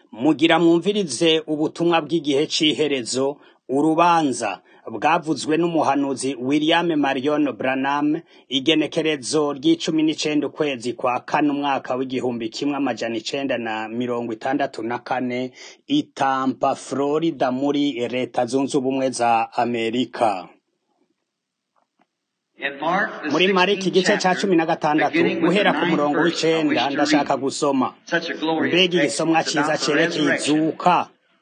Mugira mwumvirize ubutumwa bw'igihe c'iherezo, urubanza bwavuzwe n'umuhanuzi William Marion Branham, igenekerezo ry'icumi n'icenda ukwezi kwa kane umwaka w'igihumbi kimwe amajana icenda na mirongo itandatu na kane, i Tampa, Florida muri leta zunze ubumwe za Amerika. muri mariki igice ca cumi na gatandatu guhera ku murongo w'icenda ndashaka gusoma mbega igisomwa ciza cerekeye izuka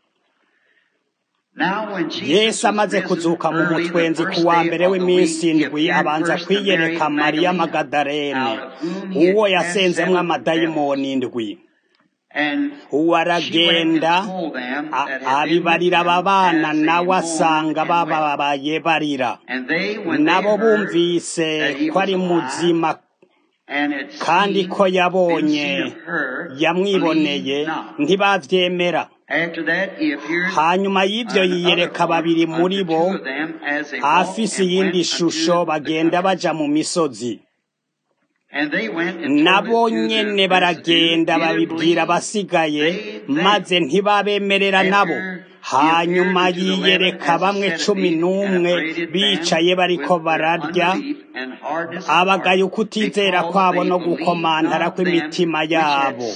yesu amaze kuzuka mu mutwenzi ku wa mbere w'iminsi indwi abanza kwiyereka mariya magadarene uwo yasenzemwo amadayimoni indwi uwo aragenda abibarira aba bana nawe asanga bababaye barira nabo bumvise ko ari muzima kandi ko yabonye yamwiboneye ntibavyemera hanyuma y'ivyo yiyereka babiri muri bo afise iyindi shusho bagenda baja mu misozi nabo nyene baragenda babibwira abasigaye maze ntibabemerera nabo hanyuma yiyereka bamwe cumi n'umwe bicaye bariko bararya abagaye ukutizera kwabo no gukomantara kw'imitima yabo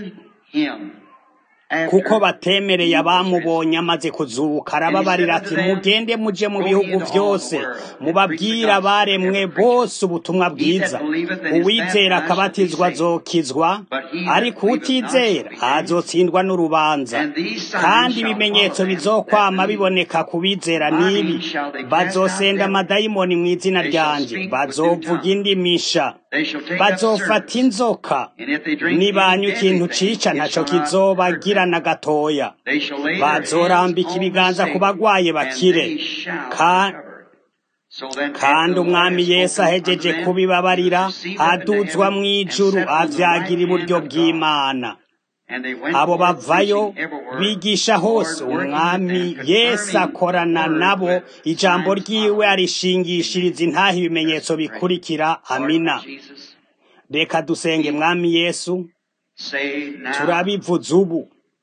kuko batemereye abamubonye amaze kuzuka arababarira ati mugende muje mu bihugu vyose mubabwire abaremwe bose ubutumwa bwiza uwizera akabatizwa azokizwa ariko utizera azotsindwa n'urubanza kandi ibimenyetso bizokwama biboneka ku bizera n'ibi bazosenda amadayimoni mu izina ryanje bazovuga indimisha bazofata inzoka nibanywa ikintu cica ntaco kizobagira na gatoya bazorambika ibiganza ku bagwaye bakire kandi umwami yesu ahejeje kubibabarira aduzwa mw'ijuru avyagira iburyo bw'imana abo bavayo bigisha hose umwami yesu akorana nabo ijambo ryiwe arishingishiriza intaha ibimenyetso bikurikira amina reka dusenge mwami yesu turabivuze ubu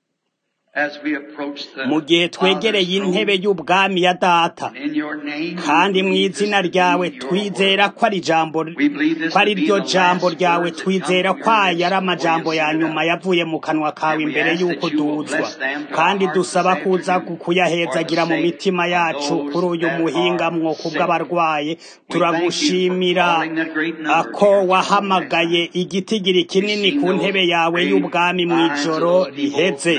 mu gihe twegereye intebe y'ubwami ya data kandi mu izina ryawe twizera ko ari ijambo ko ari ryo jambo ryawe twizera ko aya ari amajambo ya nyuma yavuye mu kanwa kawe imbere y'uko duzwa kandi dusaba kuza kuyahezagira mu mitima yacu kuri uyu muhingamwo kubw'abarwaye turagushimira ko wahamagaye igitigiri kinini ku ntebe yawe y'ubwami mu ijoro riheze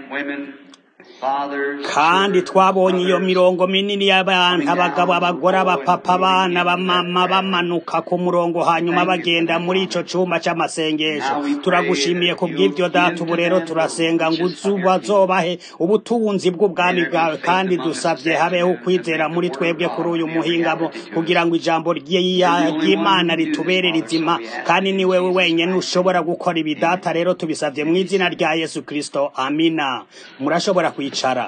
kandi twabonye iyo mirongo minini y'abantu abagabo abagore abapapa abana bamama bamanuka ku murongo hanyuma bagenda muri ico cumba c'amasengesho turagushimiye ku bw'ivyo data ubu rero turasenga ngo ubazobahe ubutunzi bw'ubwami bwawe kandi dusavye habeho ukwizera muri twebwe kuri uyu muhingamo kugira ngo ijambo ry'imana ritubere rizima kandi ni wewe wenyene ushobora gukora ibi data rero tubisavye mu izina rya yesu kristo amina murashobora kwicara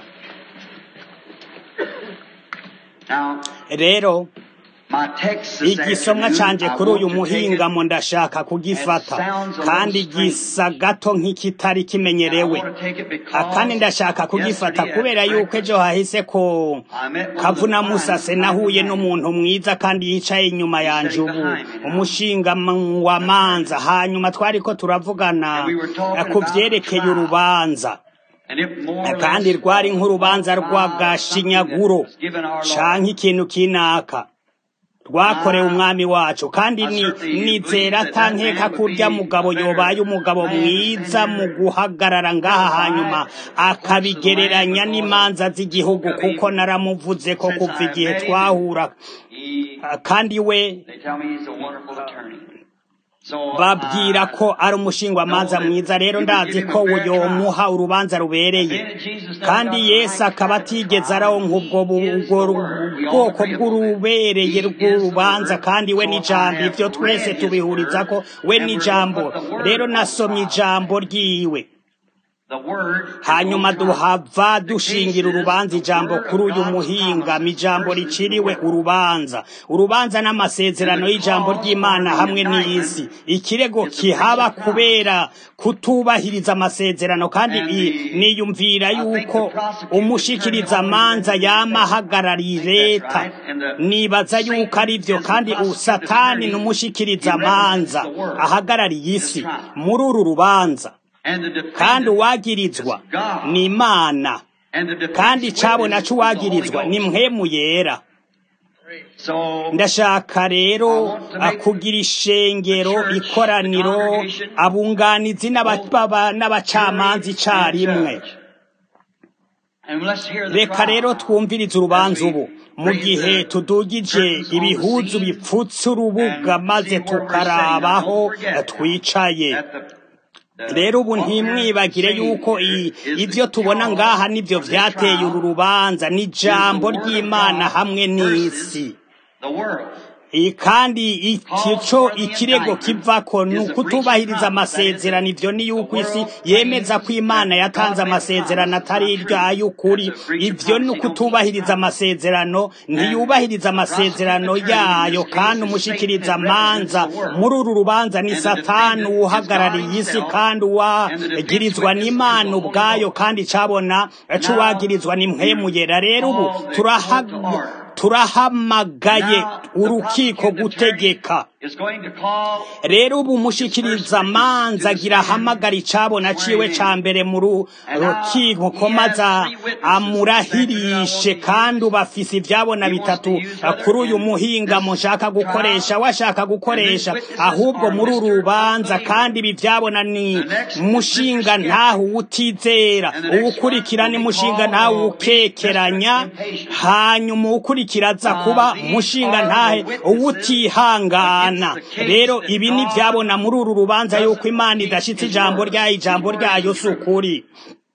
rero igisomwa canje kuri uyu muhingamo ndashaka kugifata kandi gisa gato nk'ikitari kimenyerewe akandi ndashaka kugifata kubera yuko ejo hahise ko kavuna musase nahuye n'umuntu mwiza kandi yicaye inyuma yanje ubu umushinga wa manza hanyuma twariko turavugana ku vyerekeye urubanza kandi rwari nk'urubanza rw'agashinyaguro canke ikintu kinaka rwakorewe umwami wacu kandi ni nizera atankeka kurya mugabo yobaye umugabo mwiza mu guhagarara ngaha hanyuma akabigereranya n'imanza z'igihugu kuko naramuvuze ko kuva igihe twahura kandi we babwira ko ari umushingwamanza mwiza rero ndazi ko yomuha urubanza rubereye kandi yesu akaba atigeze aronka ubwo bwoko bw'urubereye rw'urubanza kandi we n'ijambo ivyo twese tubihuriza ko we n'ijambo rero nasomye ijambo ryiwe hanyuma duhava dushingira urubanza ijambo kuri uyu muhingamo ijambo riciriwe urubanza urubanza n'amasezerano y'ijambo ry'imana hamwe n'isi ikirego kihaba kubera kutubahiriza amasezerano kandi niyumvira yuko umushikiriza amanza yama ahagarariye leta nibaza yuko ari byo kandi usatani ni umushikiriza amanza ahagarariye isi muri uru rubanza kandi uwagirizwa ni imana kandi icabona c'uwagirizwa ni mpwemu yera ndashaka rero kugira ishengero ikoraniro abunganizi n'abacamanza icarimwe reka rero twumvirize urubanza ubu mu gihe tudugije ibihuzu bipfutse urubuga maze tukarabaho twicaye rero ubu ntimwibagire yuko ibyo tubona ngaha nibyo byateye uru rubanza ni ijambo ry'imana hamwe n'isi kandi icyo ikirego kivako ni ukutubahiriza amasezerano ibyo ni yuko isi yemeza ko imana yatanze amasezerano atari iry'ay'ukuri ibyo ni ukutubahiriza amasezerano ntiyubahiriza amasezerano yayo kandi umushikiriza amanza muri uru rubanza ni satani uhagarariye isi kandi uwagirizwa n'imana ubwayo kandi cabona c'uwagirizwa ni mpwemuyera rero ubu turahaga turahamagaye urukiko gutegeka rero ubu umushikiriza amanza agira ahamagara icabona ciwe ca mbere mu rukiko ko maza amurahirishe kandi ubu afise ivyabona bitatu kuri uyu muhingamo nshaka gukoresha washaka gukoresha ahubwo muri uru rubanza kandi ibi vyabona ni mushinga ntaho utizera uwukurikira ni mushinga ntaho ukekeranya hanyuma uwukurikira aza kuba mushinga ntahe uwutihangana rero ibi ni byabona muri uru rubanza yuko imana idashitse ijambo ryayo ijambo ryayo si ukuri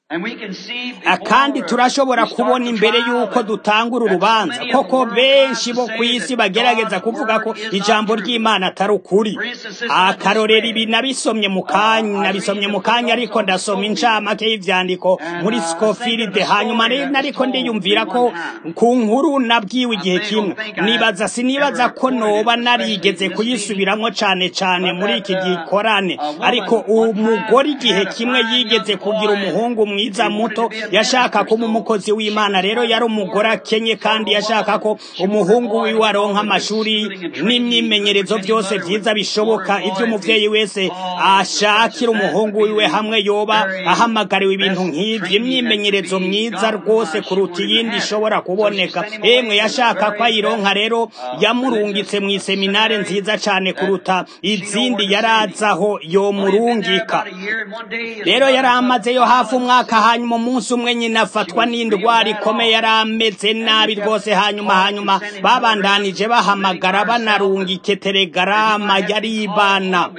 kandi turashobora kubona imbere y'uko dutangura urubanza koko benshi bo ku isi bagerageza kuvuga ko ijambo ry'imana atari ukuri akarorero ibi nabisomye mu kanya nabisomye mu kanya ariko ndasoma incamake y'ivyandiko muri scofilde hanyuma nariko ndiyumvira ko ku nkuru nabwiwe igihe kimwe nibaza sinibaza ko noba narigeze kuyisubiramwo cane cane muri iki gikorane ariko umugore igihe kimwe yigeze kugira umuhungu mwiza muto yashaka kuba umukozi w'imana rero yari umugore akenye kandi yashaka ko umuhungu wiwe aronka amashuri n'imyimenyerezo byose vyiza bishoboka ivyo umuvyeyi wese ashakira umuhungu wiwe hamwe yoba ahamagariwe ibintu nk'ivyo imyimenyerezo myiza rwose kuruta iyindi ishobora kuboneka emwe yashaka ko ayironka rero yamurungitse mu iseminare nziza cane kuruta izindi yarazaho yomurungika rero yari amazeyo hafi umwaka hanyuma umunsi umwe nyina afatwa n'indwara ikomeye yari ameze nabi rwose hanyuma hanyuma babandanije bahamagara banarungike telegarama yaribana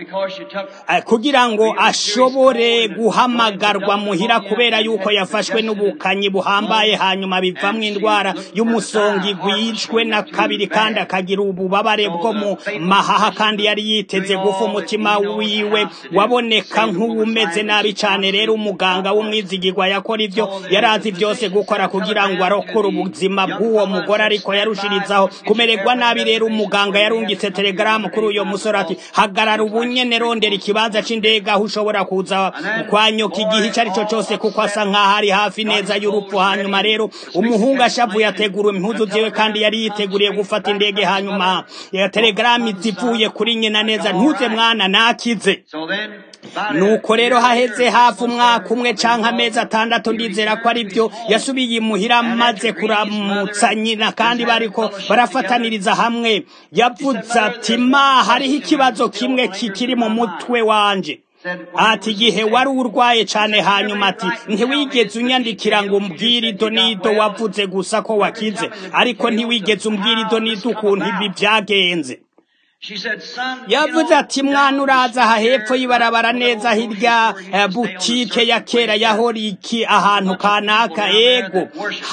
kugira ngo ashobore guhamagarwa muhira kubera yuko yafashwe n'ubukanyi buhambaye hanyuma bivamwo indwara y'umusongi gwicwe na kabiri kandi akagira ububabare bwo mu mahaha kandi yari yiteze gufa umutima wiwe waboneka nk'uwumeze nabi cane rero umuganga w'umwizigirwa yakora ivyo yarazi byose gukora kugira ngo arokore ubuzima bw'uwo mugore ariko yarushirizaho kumererwa nabi rero umuganga yarungitse telegaramu kuri uyo musore ati hagarara ubunyene rondera ikibanza c'indege aho ushobora kuza kwanyoka igihe ico ari cyo cose kuko asa nk'aho ari hafi neza y'urupfu hanyuma rero umuhungu ashavuye ategura impuzu ziwe kandi yari yiteguriye gufata indege hanyuma ya telegaramu zivuye kuri nyina neza ntuze mwana nakize nuko rero haheze hafi umwaka umwe canke amezi atandatu ndizera ko ari byo yasubiye imuhira maze kuramutsa nyina kandi bariko barafataniriza hamwe yavuze ati ma hariho ikibazo kimwe kikiri mu mutwe wanje ati igihe wari urwaye cane hanyuma ati ntiwigeze unyandikira ngo umbwire ido n'ido wavuze gusa ko wakize ariko ntiwigeze umbwire ido n'ido ukuntu ibi vyagenze yavuze ati mwana uraza aha hepfo y'ibarabara neza hirya butike ya kera yahora iki ahantu kanaka ego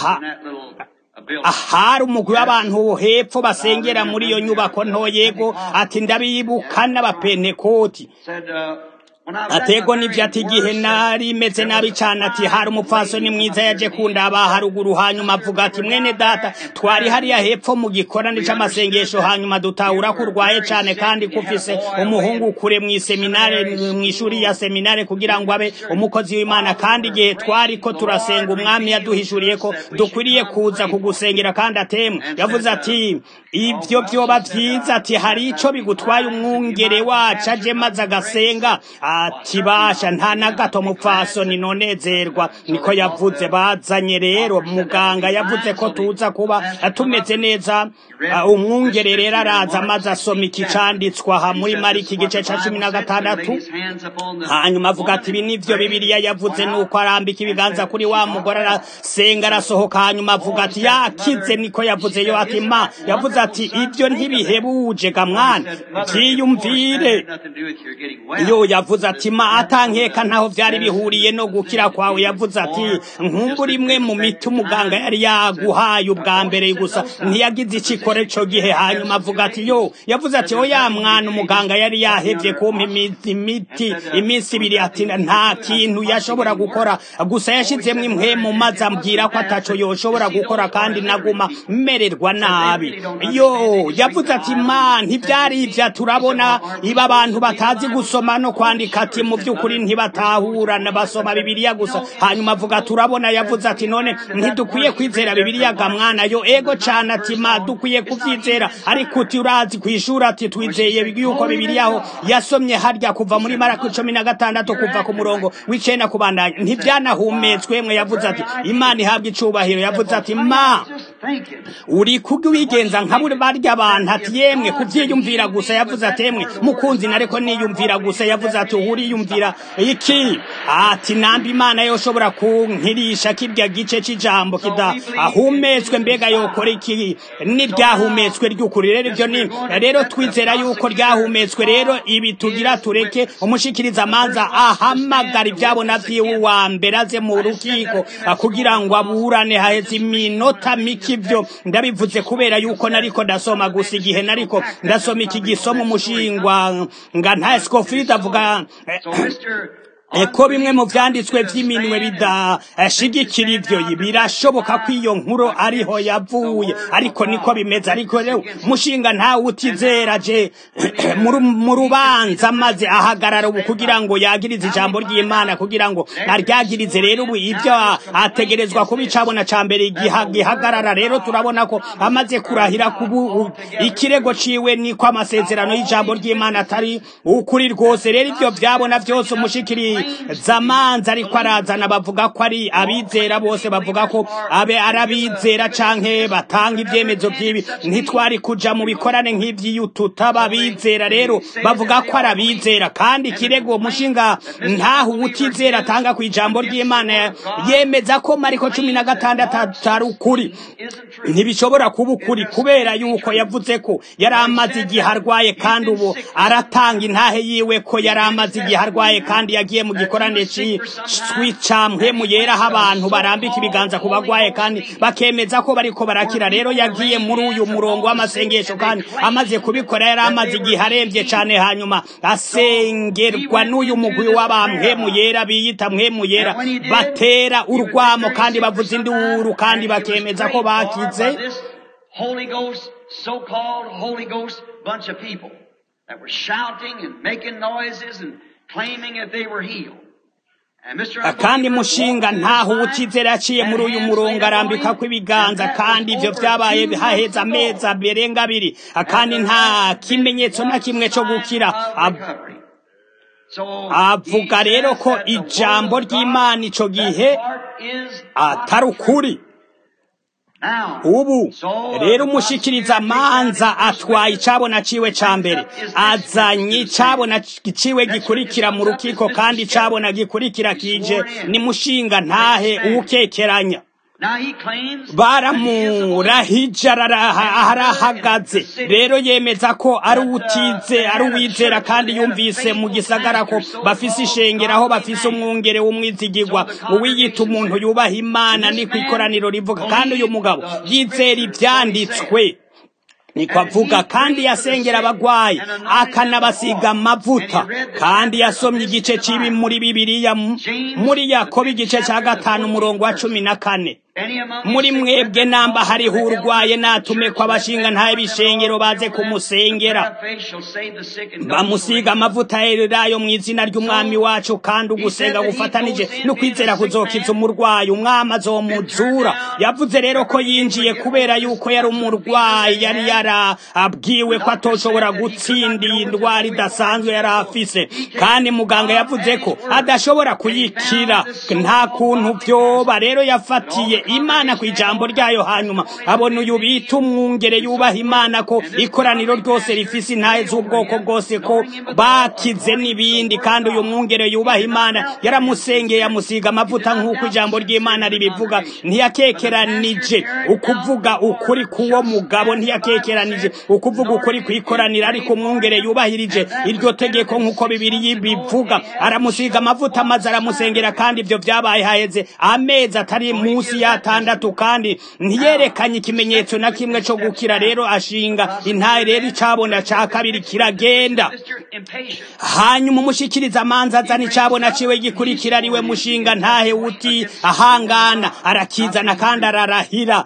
ahari umugwi w'abantu hepfo basengera muri iyo nyubako nto yego ati ndabibuka n'abapentekoti atego n'ivyo ati igihe nari meze nabi cane ati hari umupfasoni mwiza yaje kundaba haruguru hanyuma avuga ati mwene data twari hariya hepfo mu gikorane c'amasengesho hanyuma dutahura ko urwaye cane kandi kufise umuhungu kure mw'iseminare mw'ishuri ya seminare kugira ngo abe umukozi w'imana kandi igihe twari ko turasenga umwami yaduhishuriye ko dukwiriye kuza kugusengera kandi atemwe yavuze ati ivyo vyoba vyiza ati hari ico bigutwaye umwungere wacu aje maze agasenga ati basha nta na gato mupfasoni nonezerwa niko yavuze bazanye rero muganga yavuze ko tuza kuba tumeze neza umwungere rero araza maze asoma iki canditswe aha muri mariki igice ca cumi na gatandatu hanyuma avuga ati ibi nivyo bibiliya yavuze nuko arambika ibiganza kuri wa mugore arasenga arasohoka hanyuma avuga ati yakize niko yavuze yo ati ma yavuze ati ibyo ntibihebuje ga mwana vyiyumvire yo yavuze ati ma atankeka ntaho vyari bihuriye no gukira kwawe yavuze ati nkumbura imwe mu miti umuganga yari yaguhaye ubwa mbere gusa ntiyagize ikikore co gihe hanyuma avuga ati yo yavuze ati oya mwana umuganga yari yahevye kumpa imiti iminsi ibiri ati nta kintu yashobora gukora gusa yashizemwo impwemu maze ambwira ko ataco yoshobora gukora kandi naguma mererwa nabi yo yavuze ati ma ntivyari ivya turabona iba abantu batazi gusoma no kwandika ati mu vy'ukuri ntibatahura basoma bibiliya gusa hanyuma avuga turabona yavuze ati none ntidukwiye kwizera bibiliya ga mwana yo ego cane ati ma dukwiye kuvyizera ariko uti urazi kw'ishuri ati twizeye yuko bibiliya aho yasomye harya kuva muri marako cumi na gatandatu kuva ku murongo w'icenda kubandanya ntivyanahumetswe mwe yavuze ati imana ihabwa icubahiro yavuze ati ma uri kuwigenza nka buri barya abantu ati yemwe kuvyiyumvira gusa yavuze ati yemwe mukunzi nareko niyumvira gusa yavuze ati uriyumvira iki ati nambi imana yoshobora kunkirisha kirya gice c'ijambo kidahumetswe mbega yokora iki n'iryahumetswe ry'ukuri rero ivyo ni rero twizera yuko ryahumetswe rero ibi tugira tureke umushikiriza amanza ahamagara ivyabona vyiwe wa mbere aze mu rukiko kugira ngo aburane haheze iminota mike ivyo ndabivuze kubera yuko nariko ndasoma gusa igihe nariko ndasoma iki gisoma umushingwa nga nta Scofield avuga ko bimwe mu vyanditswe vy'iminwe bidashigikira ivyo birashoboka ko iyo nkuru ariho yavuye ariko niko bimeze ariko rero mushinga ntawe utizera je mu rubanza maze ahagarara ubu kugira ngo yagirize ijambo ry'imana kugira ngo aryagirize rero ubu ivyo ategerezwa kuba icabona ca mbere gihagarara rero turabona ko amaze kurahira kubu ikirego ciwe niko amasezerano y'ijambo ry'imana atari ukuri rwose rero ivyo vyabona vyose umushikiri zamanza ariko arazana bavuga ko ari abizera bose bavuga ko abe arabizera canke batanga ivyemezo vy'ibi ntitwari kuja mu bikorane nk'ivy'iyo tutaba bizera rero bavuga ko ari abizera kandi ikirego mushinga ntaho utizera atanga ku ijambo ry'imana yemeza ko mariko cumi na gatandatu atari ukuri ntibishobora kuba ukuri kubera yuko yavuze ko yari amaze igihe arwaye kandi ubu aratanga intahe yiwe ko yari amaze igihe arwaye kandi yagiye mu gikorane c'icamwe mu yeraho abantu barambika ibiganza ku bagwaye kandi bakemeza ko bariko barakira rero yagiye muri uyu murongo w'amasengesho kandi amaze kubikora yari amaze igihe aremvye cane hanyuma asengerwa n'uyu mugwi w'abamwemu yera biyita mwemu yera batera urwamo kandi bavuza induru kandi bakemeza ko bakize Holy Ghost, so-called Holy Ghost bunch of people that were shouting and making noises and claiming that they were healed. kandi mushinga ntaho utizera yaciye muri uyu murongo arambika ko ibiganza kandi ivyo vyabaye haheze amezi aberenga abiri kandi nta kimenyetso na kimwe co gukira avuga rero ko ijambo ry'imana ico gihe atari ukuri ubu rero umushikiriza amanza atwaye icabona ciwe ca mbere azanye icabona ciwe gikurikira mu rukiko kandi icabona gikurikira kije ni mushinga ntahe uwukekeranya baramurahije arahagaze rero yemeza ko ari uwutize ari uwizera kandi yumvise mu gisagara ko bafise ishengero aho bafise umwungere w'umwizigirwa uwiyita umuntu yubaha imana ni ku ikoraniro rivuga kandi uyu mugabo yizera ivyanditswe niko avuga kandi yasengera abagwayi akanabasiga amavuta kandi yasomye igice cy'ibi muri bibiliya muri yakobo igice cya gatanu umurongo wa cumi na kane muri mwebwe namba hariho urwaye natume ko abashinga ntaye bishengero baze kumusengera bamusiga amavuta yererayo mu izina ry'umwami wacu kandi ugusenga gufatanije no kwizera kuzokiza umurwayi umwami azomuzura yavuze rero ko yinjiye kubera yuko yari umurwayi yari yarabwiwe ko atoshobora gutsinda iyi ndwara idasanzwe yari afise kandi muganga yavuze ko adashobora kuyikira nta kuntu byoba rero yafatiye imana ku ijambo ryayo hanyuma abona uyu bita umwungere yubaha imana ko ikoraniro ryose rifise intahe z'ubwoko bwose ko bakize n'ibindi kandi uyu mwungere yubaha imana yaramusengeye amusiga amavuta nk'uko ijambo ry'imana ribivuga ntiyakekeranije ukuvuga ukuri k'uwo mugabo ntiyakekeranije ukuvuga ukuri kwikoranira ariko umwungere yubahirije iryo tegeko nk'uko bibiri bivuga aramusiga amavuta maze aramusengera kandi ibyo byabaye haheze amezi atari munsi y'atandatu kandi ntiyerekanye ikimenyetso na kimwe cyo gukira rero ashinga intaye rero icabona ca kabiri kiragenda hanyuma umushikiriza amanza azana icabona ciwe gikurikira ariwe mushinga ntahe uti ahangana arakizana kandi ararahira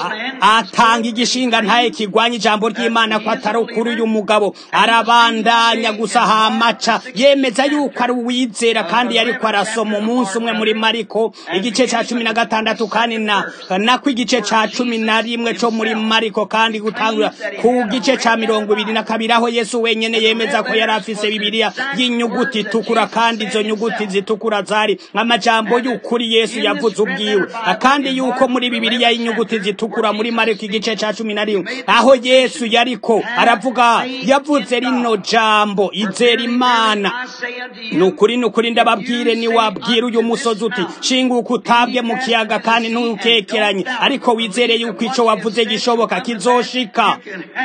atanga igishinga ntahe kigwanya ijambo ry'imana ko atari ukuri uyu mugabo arabandanya gusa hamaca yemeza yuko ari uwizera kandi yariko arasoma umunsi umwe muri mariko igice ca cumi na gatandatu kandi na nako igice ca cumi na rimwe co muri mariko kandi gutangura ku gice ca mirongo ibiri na kabiri aho yesu wenyene yemeza ko yari afise bibiliya y'inyuguti itukura kandi izo nyuguti zitukura zari amajambo y'ukuri yesu yavuze ubwiwe kandi yuko muri bibiliya y'inyuguti zitukura muri mariko igice ca cumi na rimwe aho yesu yariko aravuga yavuze rino jambo izera imana ni ukuri ni ukuri ndababwire niwabwira uyu musozi uti shinguka utabwe mu kiyaga kandi ntukekeranye ariko wizere yuko ico wavuze gishoboka kizoshika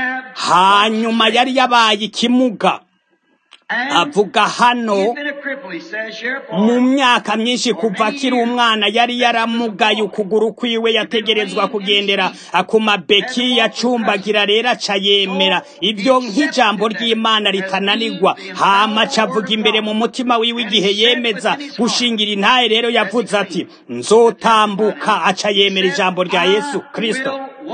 hanyuma yari yabaye ikimuga avuga hano mu myaka myinshi kuva akiri umwana yari yaramugaye ukuguru kwiwe yategerezwa kugendera ku mabeki yacumbagira rero aca yemera ibyo nk'ijambo ry'imana ritananirwa hamaca avuga imbere mu mutima wiwe igihe yemeza gushingira intaye rero yavuze ati nzotambuka aca yemera ijambo rya yesu kirisito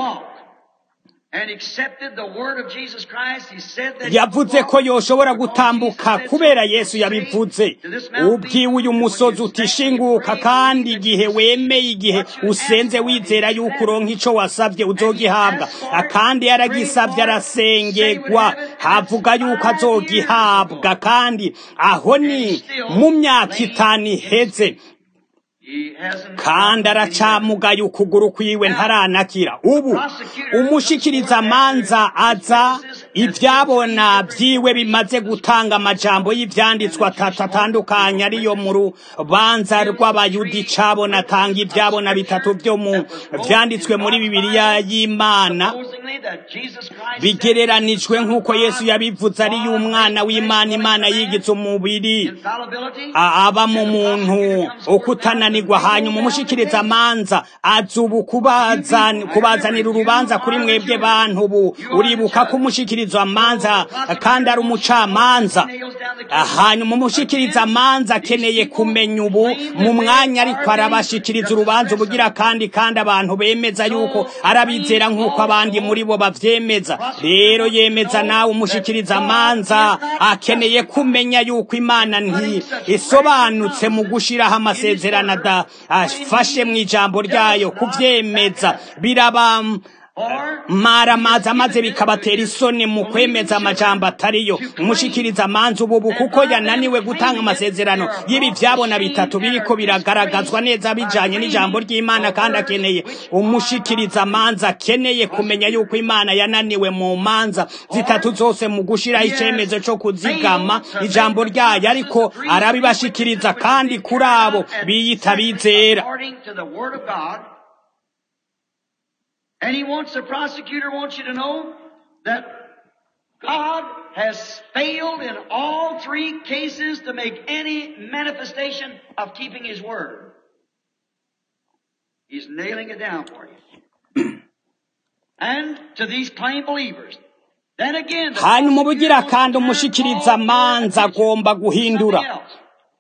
yavuze ko yoshobora gutambuka kubera yesu yabivuze ubwiwe uyu musozi utishinguka kandi igihe wemeye igihe usenze wizera yuko uronka ico wasavye uzogihabwa kandi yaragisavye arasengerwa havuga yuko azogihabwa kandi aho ni mu myaka itanu iheze kandi aracamugaye ukuguru kwiwe ntaranakira ubu umushikiriza amanza aza ibyabona byiwe bimaze gutanga amajambo y'ibyanditswe atatu atandukanye ariyo mu rubanza rw'abayudi cabona atanga ibyabona bitatu byo mu byanditswe muri bibiliya y'imana bigereranijwe nk'uko yesu yabivuze ari y'umwana w'imana imana yigize umubiri aba mu muntu ukutananirwa hanyuma umushikiriza amanza aza ubu kubazanira urubanza kuri mwebwe bantu ubu uribuka ko umushikiriza amanza kandi ari umucamanza hanyuma umushikiriza amanza akeneye kumenya ubu mu mwanya ariko arabashikiriza urubanza ubugira kandi kandi abantu bemeza yuko arabizera nk'uko abandi muri bo bavyemeza rero yemeza nawe umushikiriza amanza akeneye kumenya yuko imana nti isobanutse mu gushiraho amasezerano afashe mu ijambo ryayo kuvyemeza biraba maramaza maze bikabatera isoni mu kwemeza amajambo atariyo umushikiriza amanza ububu kuko yananiwe gutanga amasezerano y'ibi vyabona bitatu biriko biragaragazwa neza bijanye n'ijambo ry'imana kandi akeneye umushikiriza amanza akeneye kumenya yuko imana yananiwe mu manza zitatu zose mu gushiraho icemezo co kuzigama ijambo ryayo ariko arabibashikiriza kandi kuri abo biyita bizera And he wants, the prosecutor wants you to know that God has failed in all three cases to make any manifestation of keeping his word. He's nailing it down for you. and to these plain believers. Then again, the hanyuma ubugira prosecutor kandi wants to turn umushikiriza all amanza their attention agomba to guhindura something else.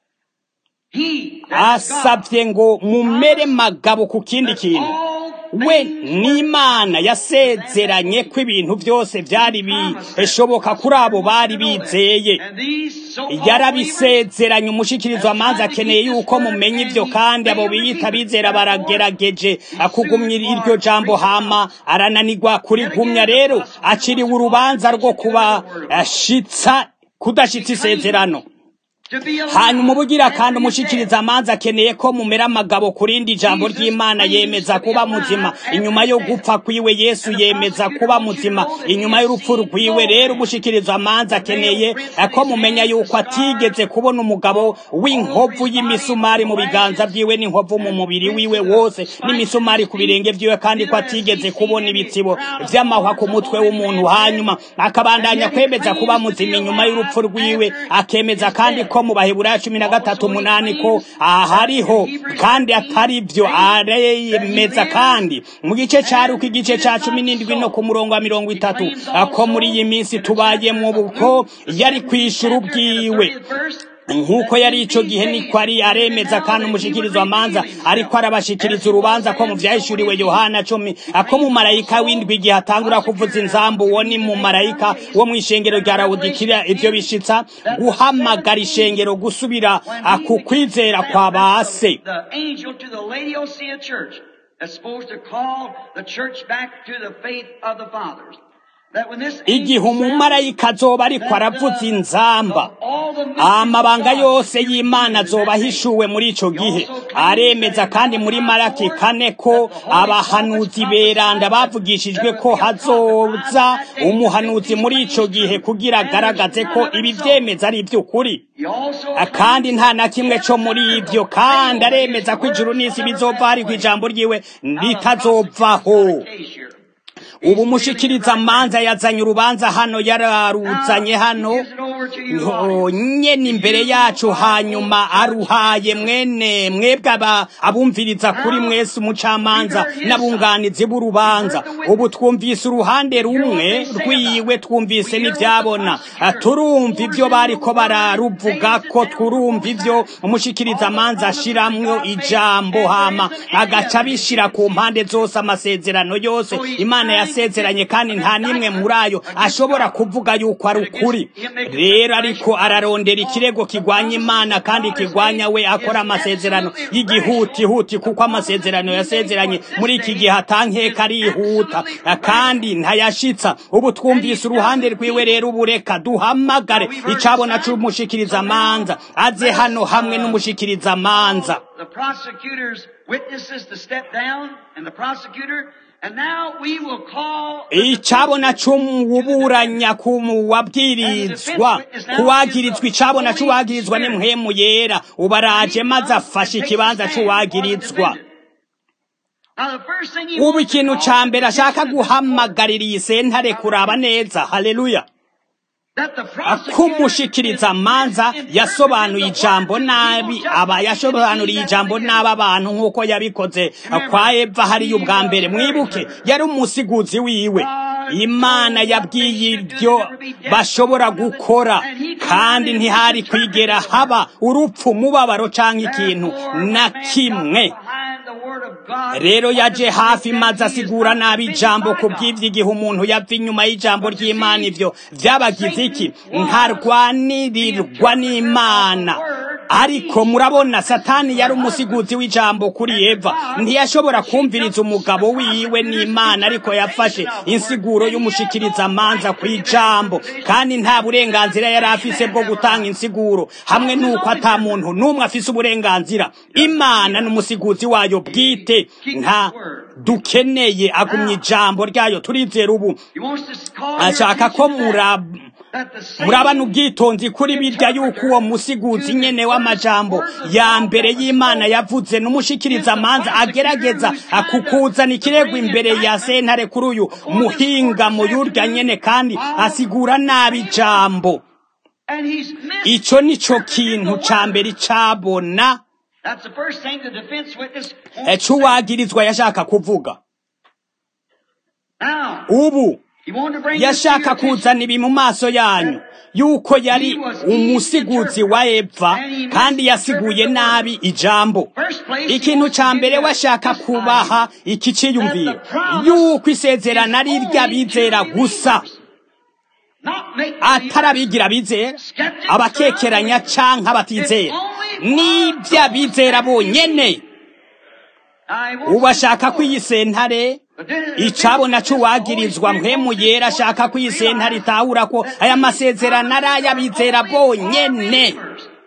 He, that is God, asabye ngo mumere magabo ku kindi kintu all we things n'imana yasezeranye ko ibintu byose byari bishoboka kuri abo bari bizeye and these so-called believers yarabisezeranye umushikirizo amanzi akeneye yuko mumenya ibyo kandi abo biyita bizera baragerageje kugumya iryo jambo hama arananirwa kurigumya rero aciriwe urubanza rwo kubashitsa kudashitsa isezerano to be alive. hanyuma ubugira kandi umushikiriza amanzi akeneye ko mumera amagabo ku rindi jambo ry'imana yemeza kuba muzima inyuma yo gupfa kwiwe yesu yemeza kuba muzima inyuma y'urupfu rwiwe rero umushikiriza amanzi akeneye ko mumenya yuko atigeze kubona umugabo w'inkovu y'imisumari mu biganza byiwe n'inkovu mu mubiri wiwe wose n'imisumari ku birenge byiwe kandi ko atigeze kubona ibitsibo vy'amahwa ku mutwe w'umuntu hanyuma akabandanya kwemeza kuba muzima inyuma y'urupfu rwiwe akemeza kandi ko mu baheburayo cumi na gatatu umunani ko ahariho kandi atari byo aremeza kandi mu gice ca ruko igice ca cumi n'indwi no ku murongo wa mirongo itatu ko muri iyi minsi tubayemwo uko yari kwishura ubwiwe nk'uko yari ico gihe niko ari aremeza kandi umushikirizo amanza ariko arabashikiriza urubanza ko mu vyahishuriwe yohana cumi ako mu marayika w'indwi igihe atangura kuvuza inzambu uwo ni mu marayika wo mw'ishengero rya rawudikira ivyo bishitsa guhamagara ishengero gusubira ku kwizera kwa base The angel to the Laodicea church that's supposed to call the church back to the faith of the fathers. That when this igihe angel umumarayika azoba ariko aravuza inzamba amabanga yose y'imana azoba ahishuwe muri ico gihe aremeza kandi muri maraki kane ko abahanuzi beranda bavugishijwe ko hazoza umuhanuzi muri ico gihe kugira agaragaze ko ibi vyemeza ari ivy'ukuri He also kandi nta na kimwe co muri ivyo kandi aremeza ko ijuru n'isi bizova ariko ijambo ryiwe ritazovaho ubu umushikiriza amanza yazanye urubanza hano yararuzanye hano Yo, nyene imbere yacu hanyuma aruhaye mwene mwebwe aba abumviriza kuri mwese umucamanza n'abunganizi b'urubanza ubu twumvise uruhande rumwe rwiwe twumvise n'ivyabona Ah, turumva ivyo bariko bararuvuga ko turumva ivyo umushikiriza amanza ashiramwo ijambo hama agaca abishira ku mpande zose amasezerano yose imana yasezeranye kandi nta n'imwe muri ayo ashobora kuvuga yuko ari ukuri rero ariko ararondera ikirego kigwanya imana kandi kigwanya we akora amasezerano y'igihutihuti kuko amasezerano yasezeranye muri iki gihe atankeka arihuta kandi ntayashitsa ubu twumvise uruhande rwiwe rero ubu reka duhamagare icabona c'umushikiriza amanza aze hano hamwe n'umushikiriza amanza the prosecutor's witnesses to step down and the prosecutor and now we will call icabona c'uwuburanya ku wabwirizwa kuwagirizwa icabona c'uwagirizwa ni mpwemu yera ubaraje maze afashe ikibanza c'uwagirizwa Now the first thing he ubu wants to ikintu call ca mbere is ashaka guhamagarira iyi sentare kuraba neza haleluya that the ko prosecutor umushikiriza amanza yasobanuye ijambo nabi aba yasobanuriye ijambo nabi abantu nk'uko yabikoze kwa eva hariya ubwa mbere mwibuke yari umusiguzi wiwe imana yabwiye ibyo bashobora gukora kandi ntihari kwigera haba urupfu umubabaro canke ikintu na kimwe behind the word of God rero yaje hafi maze asigura nabi ijambo ku bw'ivyo igihe umuntu yava inyuma y'ijambo ry'imana ivyo vyabagize iki ntarwanirirwa n'imana ariko murabona satani yari umusiguzi w'ijambo kuri eva ntiyashobora kumviriza umugabo wiwe n'imana ariko yafashe insiguro y'umushikiriza amanza ku ijambo kandi nta burenganzira yari afise bwo gutanga insiguro hamwe n'uko ata muntu n'umwe afise uburenganzira imana n'umusiguzi wayo bwite nta dukeneye agumya ijambo ryayo turizera ubu he wants to call ashaka ko murab that the same murabana ubwitonzi kuri birya yuko uwo musiguzi nyene w'amajambo ya mbere y'imana yavuze n'umushikiriza amanza agerageza akukuzana ikirego imbere ya sentare kuri uyu muhinga mu yurya nyene kandi asigura nabi ijambo and he's missed ico nico kintu ca mbere cabona that's the first thing the defense witness eh, c'uwagirizwa yashaka kuvuga ubu yashaka kuzana ibi mu maso yanyu yuko yari umusiguzi wa eva kandi yasiguye nabi ijambo ikintu cya mbere washaka kubaha iki cyiyumviro yuko isezerano ari iry'abizera gusa atarabigira bizera abakekeranya canke abatizera n'iby'abizera bonyene ubashaka ko iyi sentare icabona c'uwagirizwa mpwemu yera ashaka ko iyi sentare itahura ko aya masezerano ari ay'abizera bonyene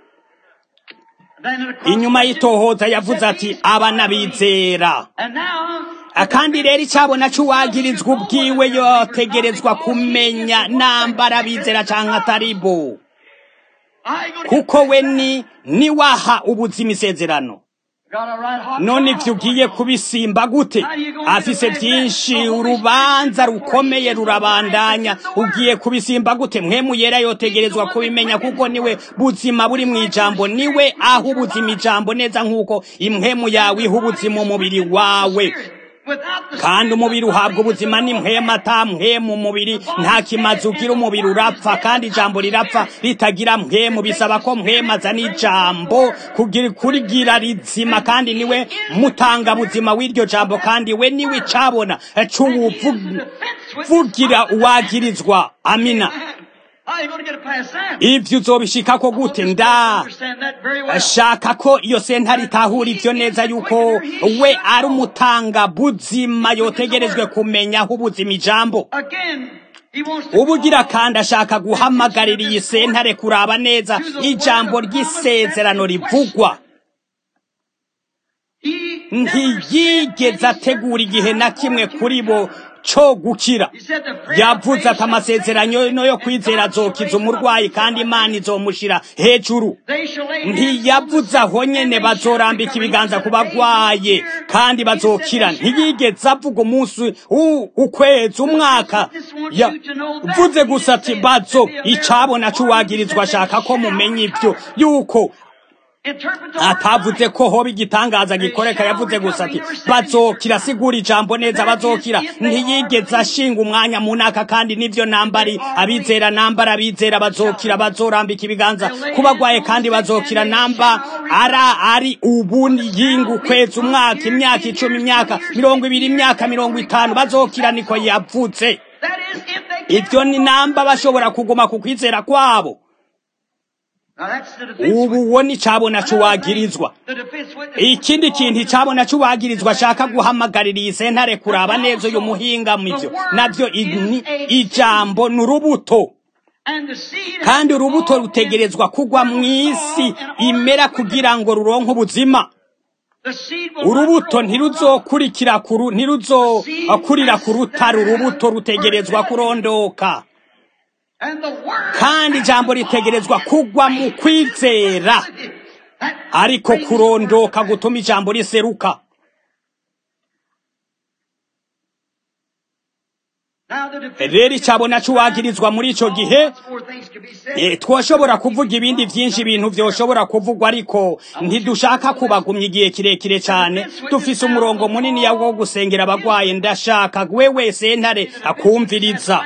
inyuma y'itohoza yavuze ati aba n'abizera kandi rero icabona c'uwagirizwa ubwiwe yotegerezwa kumenya nambara abizera canke ataribo kuko we ni niwaha ubuzima isezerano none ivyo ugiye kubisimba gute afise vyinshi urubanza rukomeye rurabandanya ugiye kubisimba gute mpwemu yera yotegerezwa kubimenya kuko niwe buzima buri mu ijambo niwe aho ubuzima ijambo neza nk'uko impwemu yawe iha ubuzima umubiri wawe kandi umubiri uhabwa ubuzima n'impwema ata mpwemu umubiri nta kimazi ugira umubiri urapfa kandi ijambo rirapfa ritagira mpwemu bisaba ko mpwema azana ijambo kurigira rizima kandi niwe mutanga buzima w'iryo jambo kandi we niwe icabona c'uwuvugira uwagirizwa amina ivyo uzobishikako gute nda ashaka ko iyo sentare itahura ivyo neza yuko we ari umutanga buzima yotegerejwe kumenya aho ubuzima ijambo ubugira kandi ashaka guhamagarira iyi sentare kuraba neza ijambo ry'isezerano rivugwa ntiyigeze ategura igihe na kimwe kuri bo co gukira yavuze ati amasezerano yo kwizera azokiza umurwayi kandi imana izomushira hejuru ntiyavuze aho nyene bazorambika ibiganza ku bagwaye kandi bazokira ntiyigeze avuga umunsi ukwezi umwaka yavuze gusa ati bazo icabona c'uwagirizwa ashaka ko mumenya ivyo yuko atavuze ko hoba igitangaza gikoreka yavuze gusa ati bazokira sigura ijambo neza bazokira ntiyigeze ashinga umwanya mu naka kandi nivyo nambari abizera nambara abizera bazokira bazorambika ibiganza kubagwaye kandi bazokira namba ara ari ubu yinga ukwezi umwaka imyaka icumi imyaka mirongo ibiri imyaka mirongo itanu bazokira niko yavuze ivyo ni namba bashobora kuguma ku kwizera kwabo ubu wo ni cabona c'uwagirizwa ikindi kintu icabona c'uwagirizwa ashaka guhamagarira iyi sentare kuraba neza uyu muhinga mivyo navyo ijambo ni urubuto kandi urubuto rutegerezwa kugwa mw'isi imera kugira ngo ruronke ubuzima urubuto ntiruzokurikira kuru ntiruzokurira ku rutare urubuto rutegerezwa kurondoka kandi ijambo ritegerezwa kugwa mu kwizera ariko kurondoka gutuma ijambo riseruka rero icabona c'uwagirizwa muri ico gihe twoshobora kuvuga ibindi vyinshi ibintu vyoshobora kuvugwa ariko ntidushaka kubagumya igihe kirekire cane dufise umurongo munini yawo wo gusengera abagwaye ndashaka wewe sentare akumviriza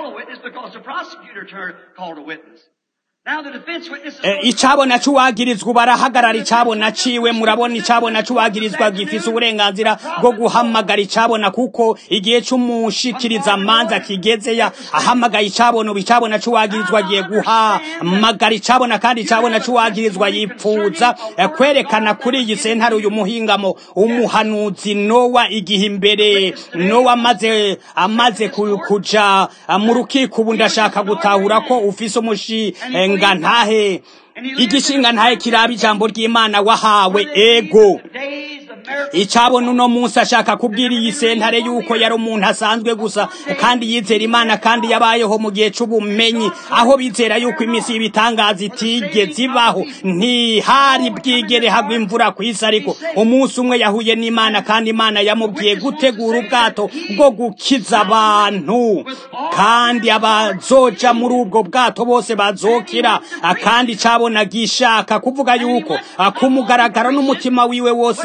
icabona c'uwagirizwa barahagarara icabona ciwe murabona icabona c'uwagirizwa gifise uburenganzira bwo guhamagara icabona kuko igihe c'umushikiriza manza kigeze ya ahamagaye icabona ubu icabona c'uwagirizwa agiye guhamagara icabona kandi icabona c'uwagirizwa yipfuza kwerekana kuri iyi sentare uyu muhingamo umuhanuzi nowa igihe imbere nowa amaze amaze kuja mu rukiko ubu ndashaka gutahura ko ufise umushinga ntahe igishinga ntahe kiraba ijambo ry'imana wahawe ego icabona uno munsi ashaka kubwira iyi sentare yuko yari umuntu asanzwe gusa kandi yizera imana kandi yabayeho mu gihe c'ubumenyi aho bizera yuko iminsi y'ibitangaza itigeze ibaho ntihari bwigere hagwa imvura ku isi ariko umunsi umwe yahuye n'imana kandi imana yamubwiye gutegura ubwato bwo gukiza abantu kandi abazoja muri ubwo bwato bose bazokira kandi cabona gishaka kuvuga yuko akumugaragara n'umutima wiwe wose yavyi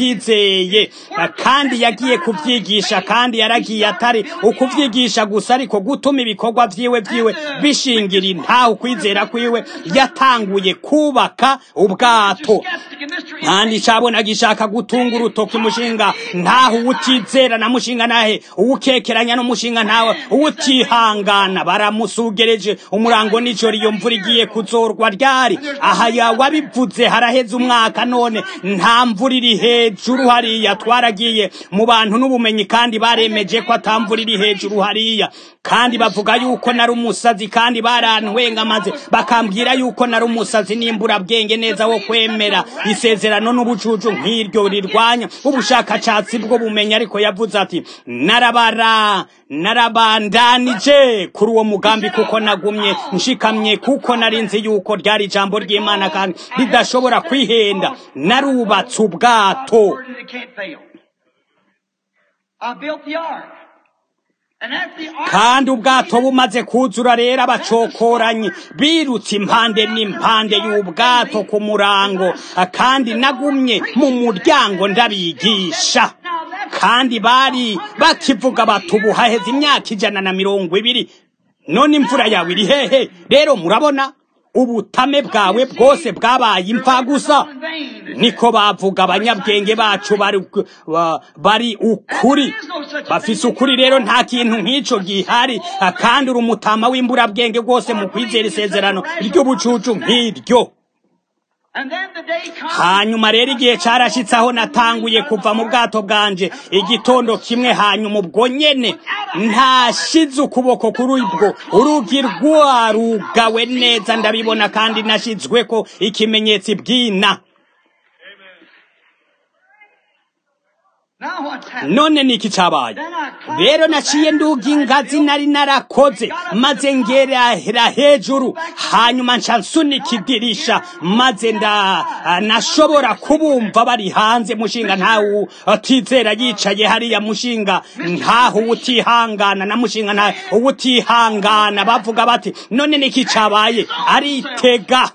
yizeye kandi yagiye kubyigisha kandi yaragiye atari ukubyigisha gusa ariko gutuma ibikorwa vyiwe vyiwe bishingira intaho ukwizera kwiwe yatanguye kubaka ubwato kandi cabona gishaka gutunga urutoki umushinga ntaho uwutizera na mushinga nahe uwukekeranya n'umushinga ntawe uwutihangana baramusugereje umurango n'ijoro iyo mvura igiye kuzorwa ryari aha yawabivuze haraheze umwaka none nta mvura iri hejuru hariya twaragiye mu bantu n'ubumenyi kandi baremeje ko atamvura iri hejuru hariya kandi bavuga yuko nari umusazi kandi barantwenga maze bakambwira yuko nari umusazi n'imburabwenge neza wo kwemera isezerano n'ubucucu nk'iryo rirwanya ubushakashatsi bwo bumenyi ariko yavuze ati narabara narabandanije kuri uwo mugambi kuko nagumye nshikamye kuko nari nzi yuko ryari ijambo ry'imana kandi ridashobora kwihenda narubatse ubwato kandi ubwato bumaze kuzura rero abacokoranyi birutse impande n'impande y'ubwato ku murango kandi nagumye mu muryango ndabigisha kandi bari bakivuga bati ubu haheze imyaka ijana na mirongo ibiri none imvura yawe iri hehe rero murabona ubutame bwawe bwose bwabaye imfa gusa niko bavuga abanyabwenge bacu bari bari ukuri bafise ukuri rero nta kintu nk'ico gihari kandi uri umutama w'imburabwenge rwose mu kwizera isezerano ry'ubucucu nk'iryo hanyuma rero igihe carashitse aho natanguye kuva mu bwato bwanje igitondo kimwe hanyuma ubwo nyene ntashize ukuboko kuri ubwo urugi rwarugawe neza ndabibona kandi nashizweko ikimenyetso ibwina none niki cabaye rero naciye nduga ingazi nari narakoze maze ngerahera hejuru hanyuma nca nsunika idirisha maze nda nashobora kubumva bari hanze mushinga ntawe utizera yicaye hariya mushinga ntaho utihangana na mushinga ntawe utihangana bavuga bati none niki cabaye aritega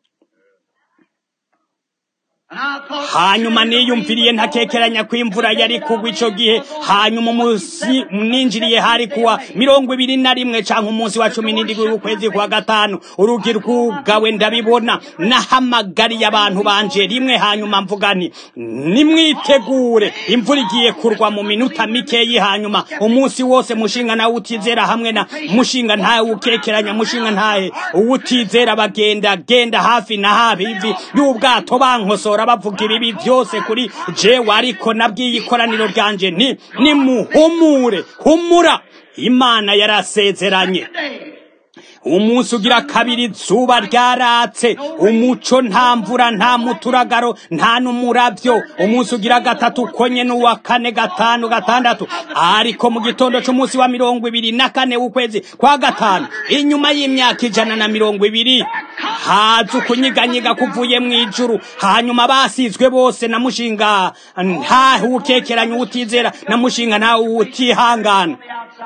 hanyuma niyumviriye ntakekeranya ko imvura yari kugwa ico gihe hanyuma umunsi ninjiriye hari kuwa mirongo ibiri na rimwe canke umunsi wa cumi n'indwi w'ukwezi kwa gatanu urugi rwugawe ndabibona nahamagariye abantu banje rimwe hanyuma mvuga nti nimwitegure imvura igiye kurwa mu minota mikeyi hanyuma umunsi wose mushinga nawe utizera hamwe na mushinga ntawe ukekeranya mushinga ntahe uwutizera bagenda genda hafi na hafi ivi y'ubwato bankosora bavuga ibibi byose kuri jewe ariko nabwiye ikoraniro ryanje nti nimuhumure humura imana yarasezeranye umunsi ugira kabiri zuba ryaratse umuco nta mvura nta muturagaro nta n'umuravyo umunsi ugira gatatu konye n'uwa kane gatanu gatandatu ariko mu gitondo c'umunsi wa mirongo ibiri na kane w'ukwezi kwa gatanu inyuma y'imyaka ijana na mirongo ibiri haza ukunyiganyiga kuvuye mw'ijuru hanyuma basizwe bose na mushinga ntahe ukekeranya utizera na mushinga ntawe utihangana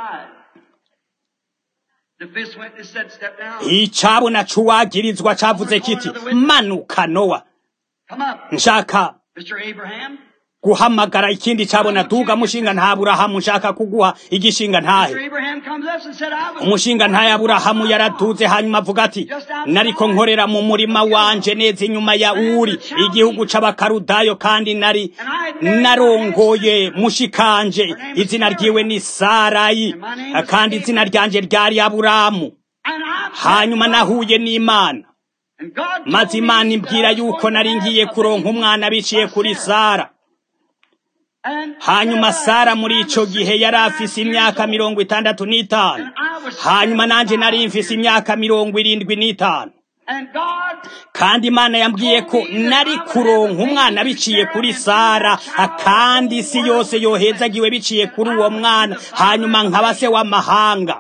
icabona c'uwagirizwa cavuze kiti manuka nowa nshaka guhamagara ikindi cabona duga mushinga nta aburahamu nshaka kuguha igishinga ntahe umushinga ntahe aburahamu yaraduze hanyuma avuga ati nariko nkorera mu murima wanje neza inyuma ya uri igihugu c'abakarudayo kandi nari narongoye mushikanje izina ryiwe ni sarayi kandi izina ryanje ryari aburahamu hanyuma nahuye n'imana maze imana imbwira yuko nari ngiye kuronka umwana biciye kuri sara hanyuma sara muri ico gihe yari afise imyaka mirongo itandatu n'itanu hanyuma nanje nari mfise imyaka mirongo irindwi n'itanu kandi imana yambwiye ko nari kuronka umwana biciye kuri sara kandi isi yose yohezagiwe biciye kuri uwo mwana hanyuma nkaba se w'amahanga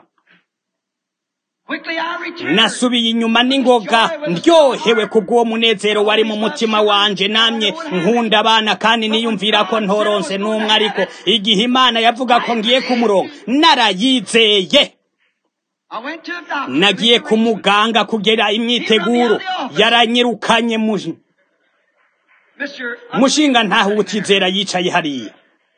nasubiye inyuma n'ingoga ndyohewe kubw'uwo munezero wari mu mutima wanje namye nkunda abana kandi niyumvira ko ntoronse n'umwe ariko igihe imana yavuga ko ngiye kumuronka narayizeye nagiye ku muganga kugera imyiteguro yaranyirukanye mu mushinga ntaho utizera yicaye hariya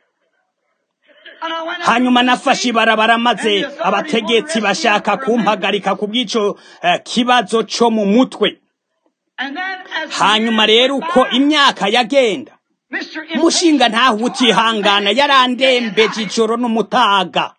hanyuma nafashe ibarabara maze abategetsi bashaka kumpagarika ku bw'ico kibazo co mu mutwe hanyuma rero uko imyaka yagenda mushinga ntaho utihangana yarandembeje ijoro n'umutaga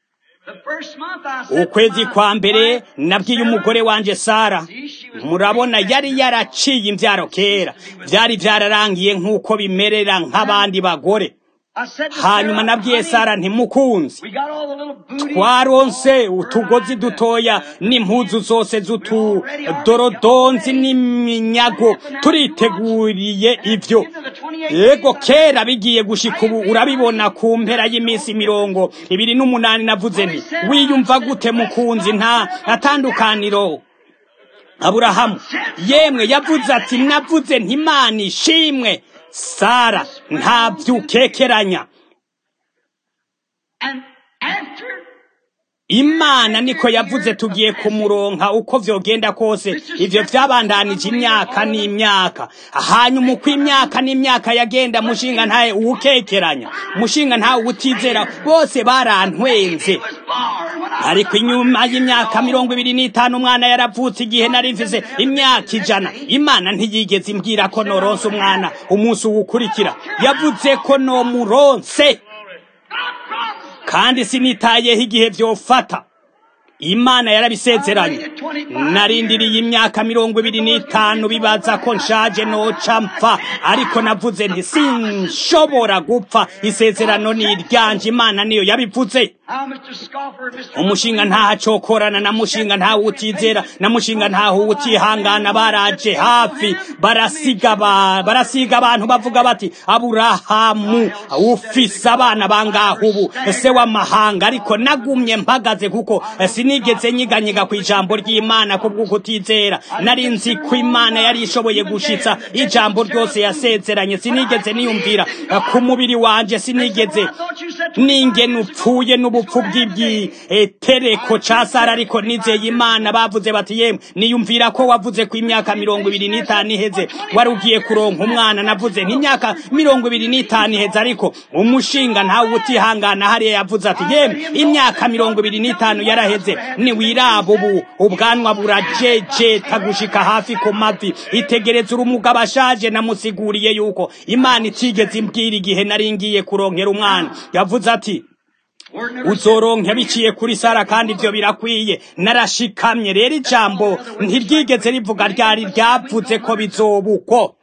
ukwezi kwa mbere nabwiye umugore wanje sara murabona yari yaraciye imbyaro kera byari byararangiye nk'uko bimerera nk'abandi bagore hanyuma nabwiye sara ntimukunzi twaronse utugozi dutoya n'impuzu zose z'utudorodonzi n'iminyago turiteguriye ibyo yego kera bigiye gushika ubu urabibona ku mpera y'iminsi mirongo ibiri n'umunani navuze nti wiyumva gute mukunzi nta atandukaniro aburahamu yemwe yavuze ati navuze ntimana ishimwe sara ntabyukekeranya imana niko yavuze tugiye kumuronka uko vyogenda kose ivyo vyabandanije imyaka n'imyaka hanyuma uko imyaka n'imyaka yagenda mushinga ntaye uwukekeranya mushinga ntawe utizera bose barantwenze ariko inyuma y'imyaka mirongo ibiri n'itanu umwana yaravutse igihe nari mfise imyaka ijana imana ntiyigeze imbwira ko noronse umwana umunsi uwukurikira yavuze ko nomuronse kandi sinitayeho igihe vyofata imana yarabisezeranye narindiriye imyaka mirongo ibiri n'itanu bibaza ko nshaje noca mpfa ariko navuze nti sinshobora gupfa isezerano ni iryanje imana niyo yabivuze umushinga ntaho acokorana na mushinga ntaho utizera na mushinga ntaho utihangana baraje hafi barasiga barasiga abantu bavuga bati aburahamu ufise abana bangaho ubu se w'amahanga ariko nagumye mpagaze kuko sinigeze nyiganyiga ku ijambo ry'imana kubwo kutizera nari nzi ko imana yari ishoboye gushitsa ijambo ryose yasezeranye sinigeze niyumvira ku mubiri wanje sinigeze ningene upfuye n'ubupfu bw'ibyitereko ca sara ariko nizeye imana bavuze bati yemwe niyumvira ko wavuze ku imyaka mirongo ibiri n'itanu iheze wari ugiye kuronka umwana navuze nk'imyaka mirongo ibiri n'itanu iheze ariko umushinga ntawe utihangana hariya yavuze ati yemwe imyaka mirongo ibiri n'itanu yaraheze niwiraba ubu ubwanwa burajejeta gushika hafi ku mavi itegereza urumugabo ashaje namusiguriye yuko imana itigeze imbwira igihe nari ngiye kuronkera umwana yavuze ati uzoronke biciye kuri sara kandi ivyo birakwiye narashikamye rero ijambo ntiryigeze rivuga ryari ryavuze ko bizobukwo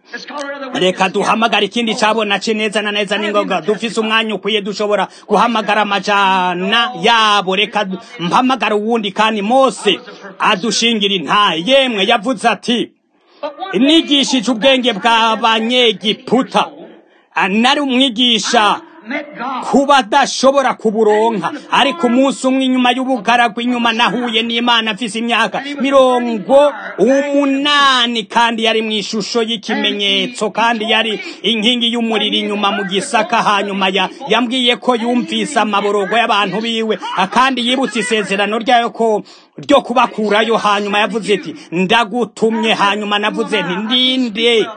reka duhamagara ikindi cabona ce neza na neza n'ingoga dufise umwanya ukwiye dushobora guhamagara amajana yabo reka mpamagara uwundi kandi mose adushingira intaye yemwe yavuze ati nigishije ubwenge bw'abanyegiputa nari umwigisha kuba adashobora kuburonka ariko umunsi umwe inyuma y'ubugaragwa inyuma nahuye n'imana afise imyaka mirongo umunani kandi yari mu ishusho y'ikimenyetso kandi yari inkingi y'umuriro inyuma mu gisaka hanyuma ya yambwiye ko yumvise amaborogo y'abantu biwe kandi yibutse isezerano ryayo ko ryo kubakurayo hanyuma yavuze ati ndagutumye hanyuma navuze nti ndinde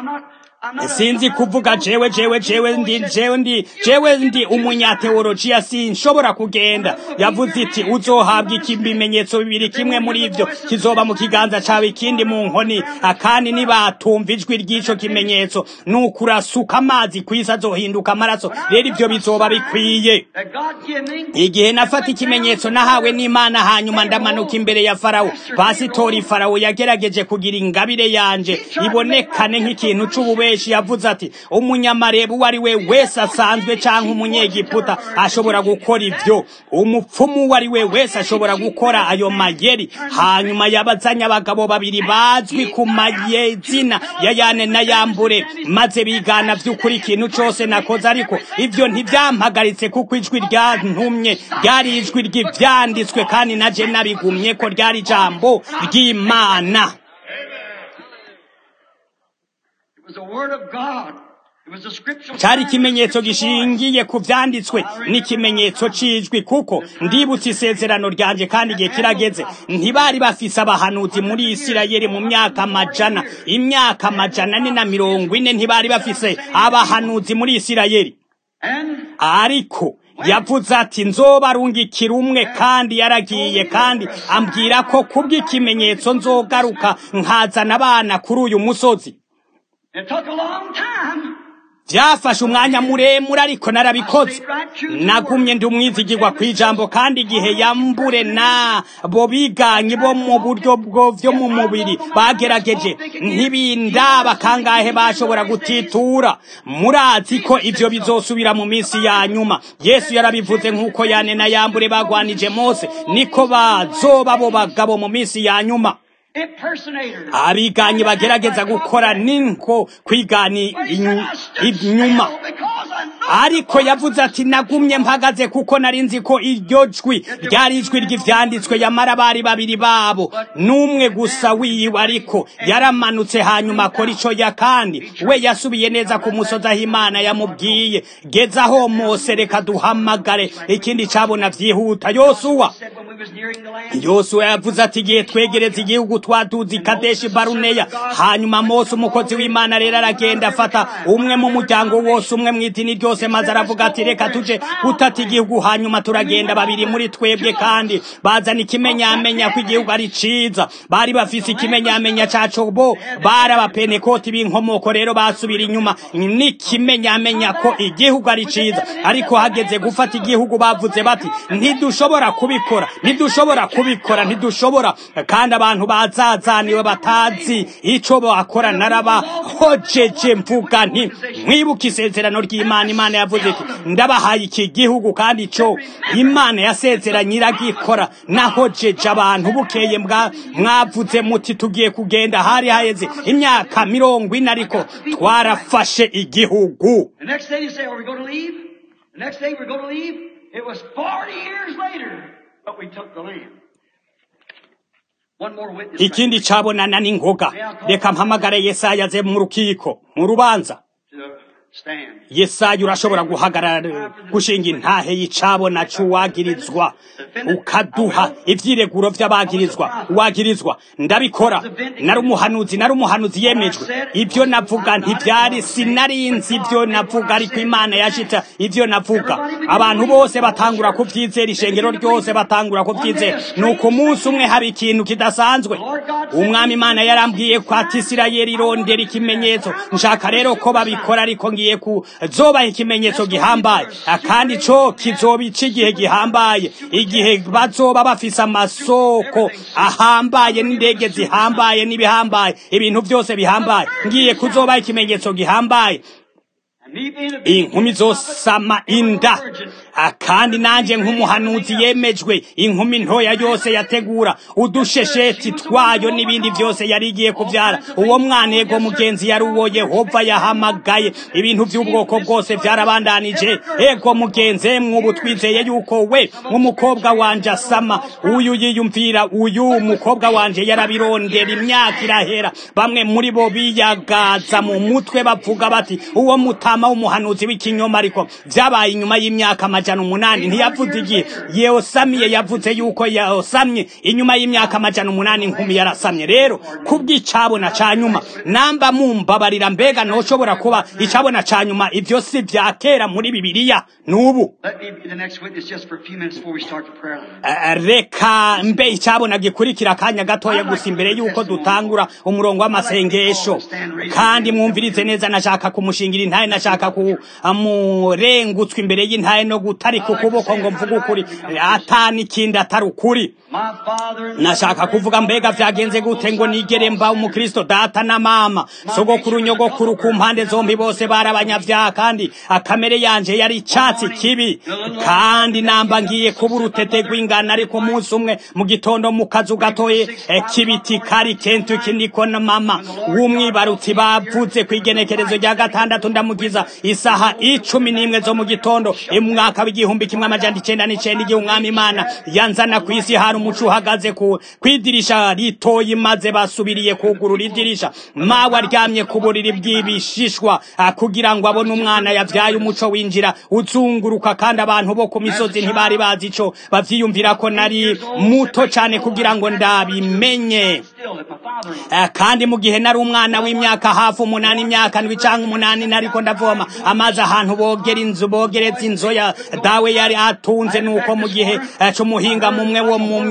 sinzi kuvuga jewe jewe jewe ndi jewe ndi jewe ndi umunyateolojiya sinshobora kugenda yavuze iti uzohabwa ikimenyetso bibiri kimwe muri ivyo kizoba mu kiganza cawe ikindi mu nkoni akandi nibatumva ijwi ry'ico kimenyetso nuko urasuka amazi kwisi azohinduka amaraso rero ivyo bizoba bikwiye igihe nafata ikimenyetso nahawe n'imana hanyuma ndamanuka imbere ya farawo pasitori farawo yagerageje kugira ingabire yanje ibonekane nk'ikintu c'ubube benshi yavuze ati umunyamarebu uwo ari we wese asanzwe canke umunyegiputa ashobora gukora ivyo umupfumu uwo ari we wese ashobora gukora ayo mayeri hanyuma yabazanye abagabo babiri bazwi ku mayezina ya yane na yambure maze bigana vy'ukuri ikintu cose nakoze ariko ivyo ntivyampagaritse kuko ijwi ryantumye ryari ijwi ry'ivyanditswe kandi naje nabigumye ko ryari ijambo ry'imana was the Word of God cyari ikimenyetso gishingiye ku byanditswe n'ikimenyetso cy'ijwi kuko ndibutse isezerano ryanjye kandi igihe kirageze ntibari bafise abahanuzi muri isirayeli mu myaka amajana imyaka amajana ane na mirongo ine ntibari bafise abahanuzi muri isirayeli ariko yavuze ati nzobarungikira umwe kandi yaragiye kandi ambwira ko kubw'ikimenyetso nzogaruka nkazana abana kuri uyu musozi byafashe umwanya muremure ariko narabikoze nagumye ndi umwizigirwa ku ijambo kandi igihe yambure na bo biganye bo mu buryo bwo mu mubiri bagerageje ntibindaba kangahe bashobora gutitura murazi ko ibyo bizosubira mu minsi ya nyuma yesu yarabivuze nk'uko yane na yambure bagwanije mose niko bazoba bo bagabo mu minsi ya nyuma abiganyi bagerageza gukora ninko kwigani inyuma ariko yavuze ati nagumye mpagaze kuko nari nzi ko iryo jwi ryari ijwi ry'ivyanditswe yamara bari babiri babo n'umwe gusa wiwe ariko yaramanutse hanyuma akora ico ya kandi we yasubiye neza ku musozi aho imana yamubwiye gezaho mose reka duhamagare ikindi cabona vyihuta yosuwa yosuwa yavuze ati igihe twegereza igihugu twaduze kadeshi baruneya hanyuma mose umukozi w'imana rero aragenda afata umwe mu muryango wose umwe mu idini ryose maze aravuga ati reka tuje gutata igihugu hanyuma turagenda babiri muri twebwe kandi bazana ikimenyamenya ko igihugu ari ciza bari bafise ikimenyamenya caco bo bari abapenekoti b'inkomoko rero basubira inyuma n'ikimenyamenya ko igihugu ari ciza ariko hageze gufata igihugu bavuze bati ntidushobora kubikora ntidushobora kubikora ntidushobora kandi abantu bazazaniwe batazi ico bakora narabahojeje mvuga nti mwibuka isezerano ry'imana imana yavuze iti ndabahaye iki gihugu kandi ico imana yasezeranye iragikora nahojeje abantu bukeye mwavuze muti tugiye kugenda hari haheze imyaka mirongo ine ariko twarafashe igihugu It was 40 years later, but we took the land. ikindi cabonana n'ingoga reka mpamagare yesaya aze mu rukiko mu rubanza yesaya urashobora guhagarara gushinga intahe y'icabona c'uwagirizwa ukaduha ivyireguro vy'abagirizwa uwagirizwa ndabikora nari umuhanuzi nari umuhanuzi yemejwe ivyo navuga ntivyari sinarinzi ivyo navuga ariko imana yashitsa ivyo navuga abantu bose batangura kuvyizera ishengero ryose batangura kuvyizera nuko umunsi umwe haba ikintu kidasanzwe umwami imana yarambwiye ko ati isirayeli irondera ikimenyetso nshaka rero ko babikora ariko ngiye ku zobaha ikimenyetso gihambaye kandi co kizoba igihe gihambaye igihe bazoba bafise amasoko ahambaye n'indege zihambaye n'ibihambaye ibintu byose bihambaye ngiye kuzobaha ikimenyetso gihambaye inkumi zosama inda kandi nanjye nk'umuhanuzi yemejwe inkumi ntoya yose yategura udushesheti twayo n'ibindi byose yari igiye kubyara uwo mwana yego mugenzi yari uwo yehova yahamagaye ibintu by'ubwoko bwose byarabandanije ego mugenzi mwubu twizeye yuko we nk'umukobwa wanje asama uyu yiyumvira uyu mukobwa wanje yarabirondera imyaka irahera bamwe muri bo biyagaza mu mutwe bavuga bati uwo mutama w'umuhanuzi w'ikinyoma ariko byabaye inyuma y'imyaka amajana umunani ntiyavuze igihe yosamiye yavuze yuko yosamye inyuma y'imyaka amajana umunani nkumi yarasamye rero kubw'icabona ca nyuma namba mumbabarira mbega noshobora kuba icabona ca nyuma ivyo si vya kera muri bibiliya n'ubu reka mbe icabona gikurikira akanya gatoya gusa imbere yuko dutangura umurongo w'amasengesho kandi mwumvirize neza nashaka kumushingira intaye nashaka kumurengutswa imbere y'intaye no gutarika ukuboko ngo mvuge ukuri atani ikindi atari ukuri nashaka kuvuga mbega vyagenze gute ngo nigere mba umukristo data na mama sogokuru nyogokuru ku mpande zombi bose bari abanyavyaha kandi akamere yanje yari icatsi kibi kandi namba ngiye kuba urutete rw'ingana ariko umunsi umwe mu gitondo mu kazu gatoye kibiti kari kentuki niko na mama w'umwibarutsi bavuze ku igenekerezo rya gatandatu ndamugiza isaha icumi n'imwe zo mu gitondo umwaka mwaka w'igihumbi kimwe amajana icenda n'icenda igihe umwami imana yanzana ku isi hari umuco uhagaze ku kwidirisha ritoyi maze basubiriye kugurura idirisha mawe aryamye ku buriri bw'ibishishwa kugira ngo abone umwana yavyaye umuco winjira uzunguruka kandi abantu bo ku misozi ntibari bazi ico bavyiyumvira ko nari muto cane kugira ngo ndabimenye kandi mu gihe nari umwana w'imyaka hafi umunani imyaka ndwi canke umunani nariko ndavoma amazi ahantu bogera inzu bogereza inzoya dawe yari atunze nuko mu gihe c'umuhinga mumwe wo mu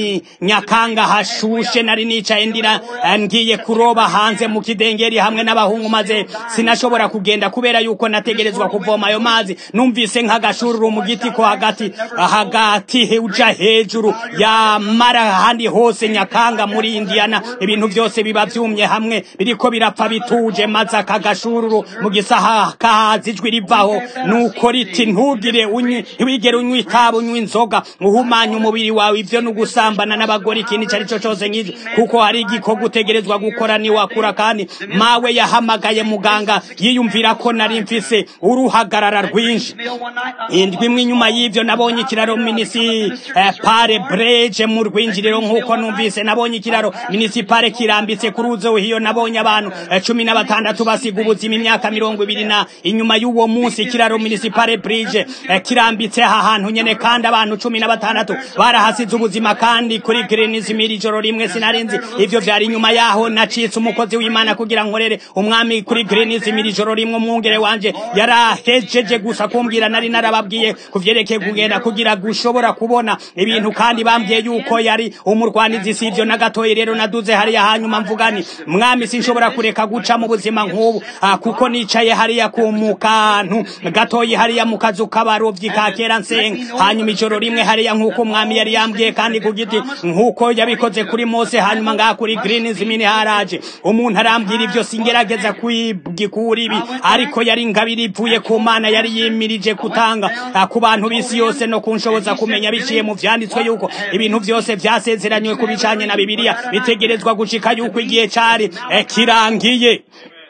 nyakanga hashushe nari nicaye ndira ngiye kuroba hanze mu kidengeri hamwe n'abahungu maze sinashobora kugenda kubera yuko nategerezwa kuvoma ayo mazi numvise nk'agashururu mu giti ko hagati hagati uja hejuru yamara ahandi hose nyakanga muri indiana ibintu byose biba byumye hamwe biriko birapfa bituje maze aka gashururu mu gisaha kahaza ijwi rivaho nuko riti ntugire unywi ntiwigere unywa itabi unywa inzoga uhumanya umubiri wawe ivyo ni ugusambana n'abagore ikintu ico ari cyo cose nk'ivyo kuko hari igikorwa utegerezwa gukora niwakura kandi mawe yahamagaye muganga yiyumvira ko nari mfise uruhagarara rwinshi indwi imwe inyuma y'ivyo nabonye ikiraro minisi pare breje mu rwinjiriro nk'uko numvise nabonye ikiraro minisipale kirambitse ku ruzo hiyo nabonye abantu cumi na batandatu basiga ubuzima imyaka mirongo ibiri na inyuma y'uwo munsi ikiraro minisipale bridge kirambitse aha hantu nyene kandi abantu cumi na batandatu barahasize ubuzima kandi kuri grenizimiri ijoro rimwe sinarinzi ivyo vyari inyuma yaho nacitse umukozi w'imana kugira nkorere umwami kuri grenizimiri ijoro rimwe umwungere wanje yarahejeje gusa kumbwira nari narababwiye kuvyerekeye kugenda kugira gushobora kubona ibintu kandi bambwiye yuko yari umurwanizi sivyo na gatoyi rero naduze hariya hanyuma mvugani mwami sinshobora kureka guca mu buzima nk'ubu kuko nicaye hariya ku mukantu gatoyi hariya mu kazu k'abarovyi ka kera nsenga hanyuma ijoro rimwe hariya nk'uko umwami yari yambwiye kandi ku giti nk'uko yabikoze kuri mose hanyuma ngaha kuri greens mini haraje umuntu arambwira ivyo singerageza kwigikura ibi ariko yari ingabiri ivuye ku mana yari yimirije gutanga ku bantu b'isi yose no kunshoboza kumenya biciye mu vyanditswe yuko ibintu vyose vyasezeranywe ku bijanye na bibiliya bitegerezwa gushika yuko igihe cari kirangiye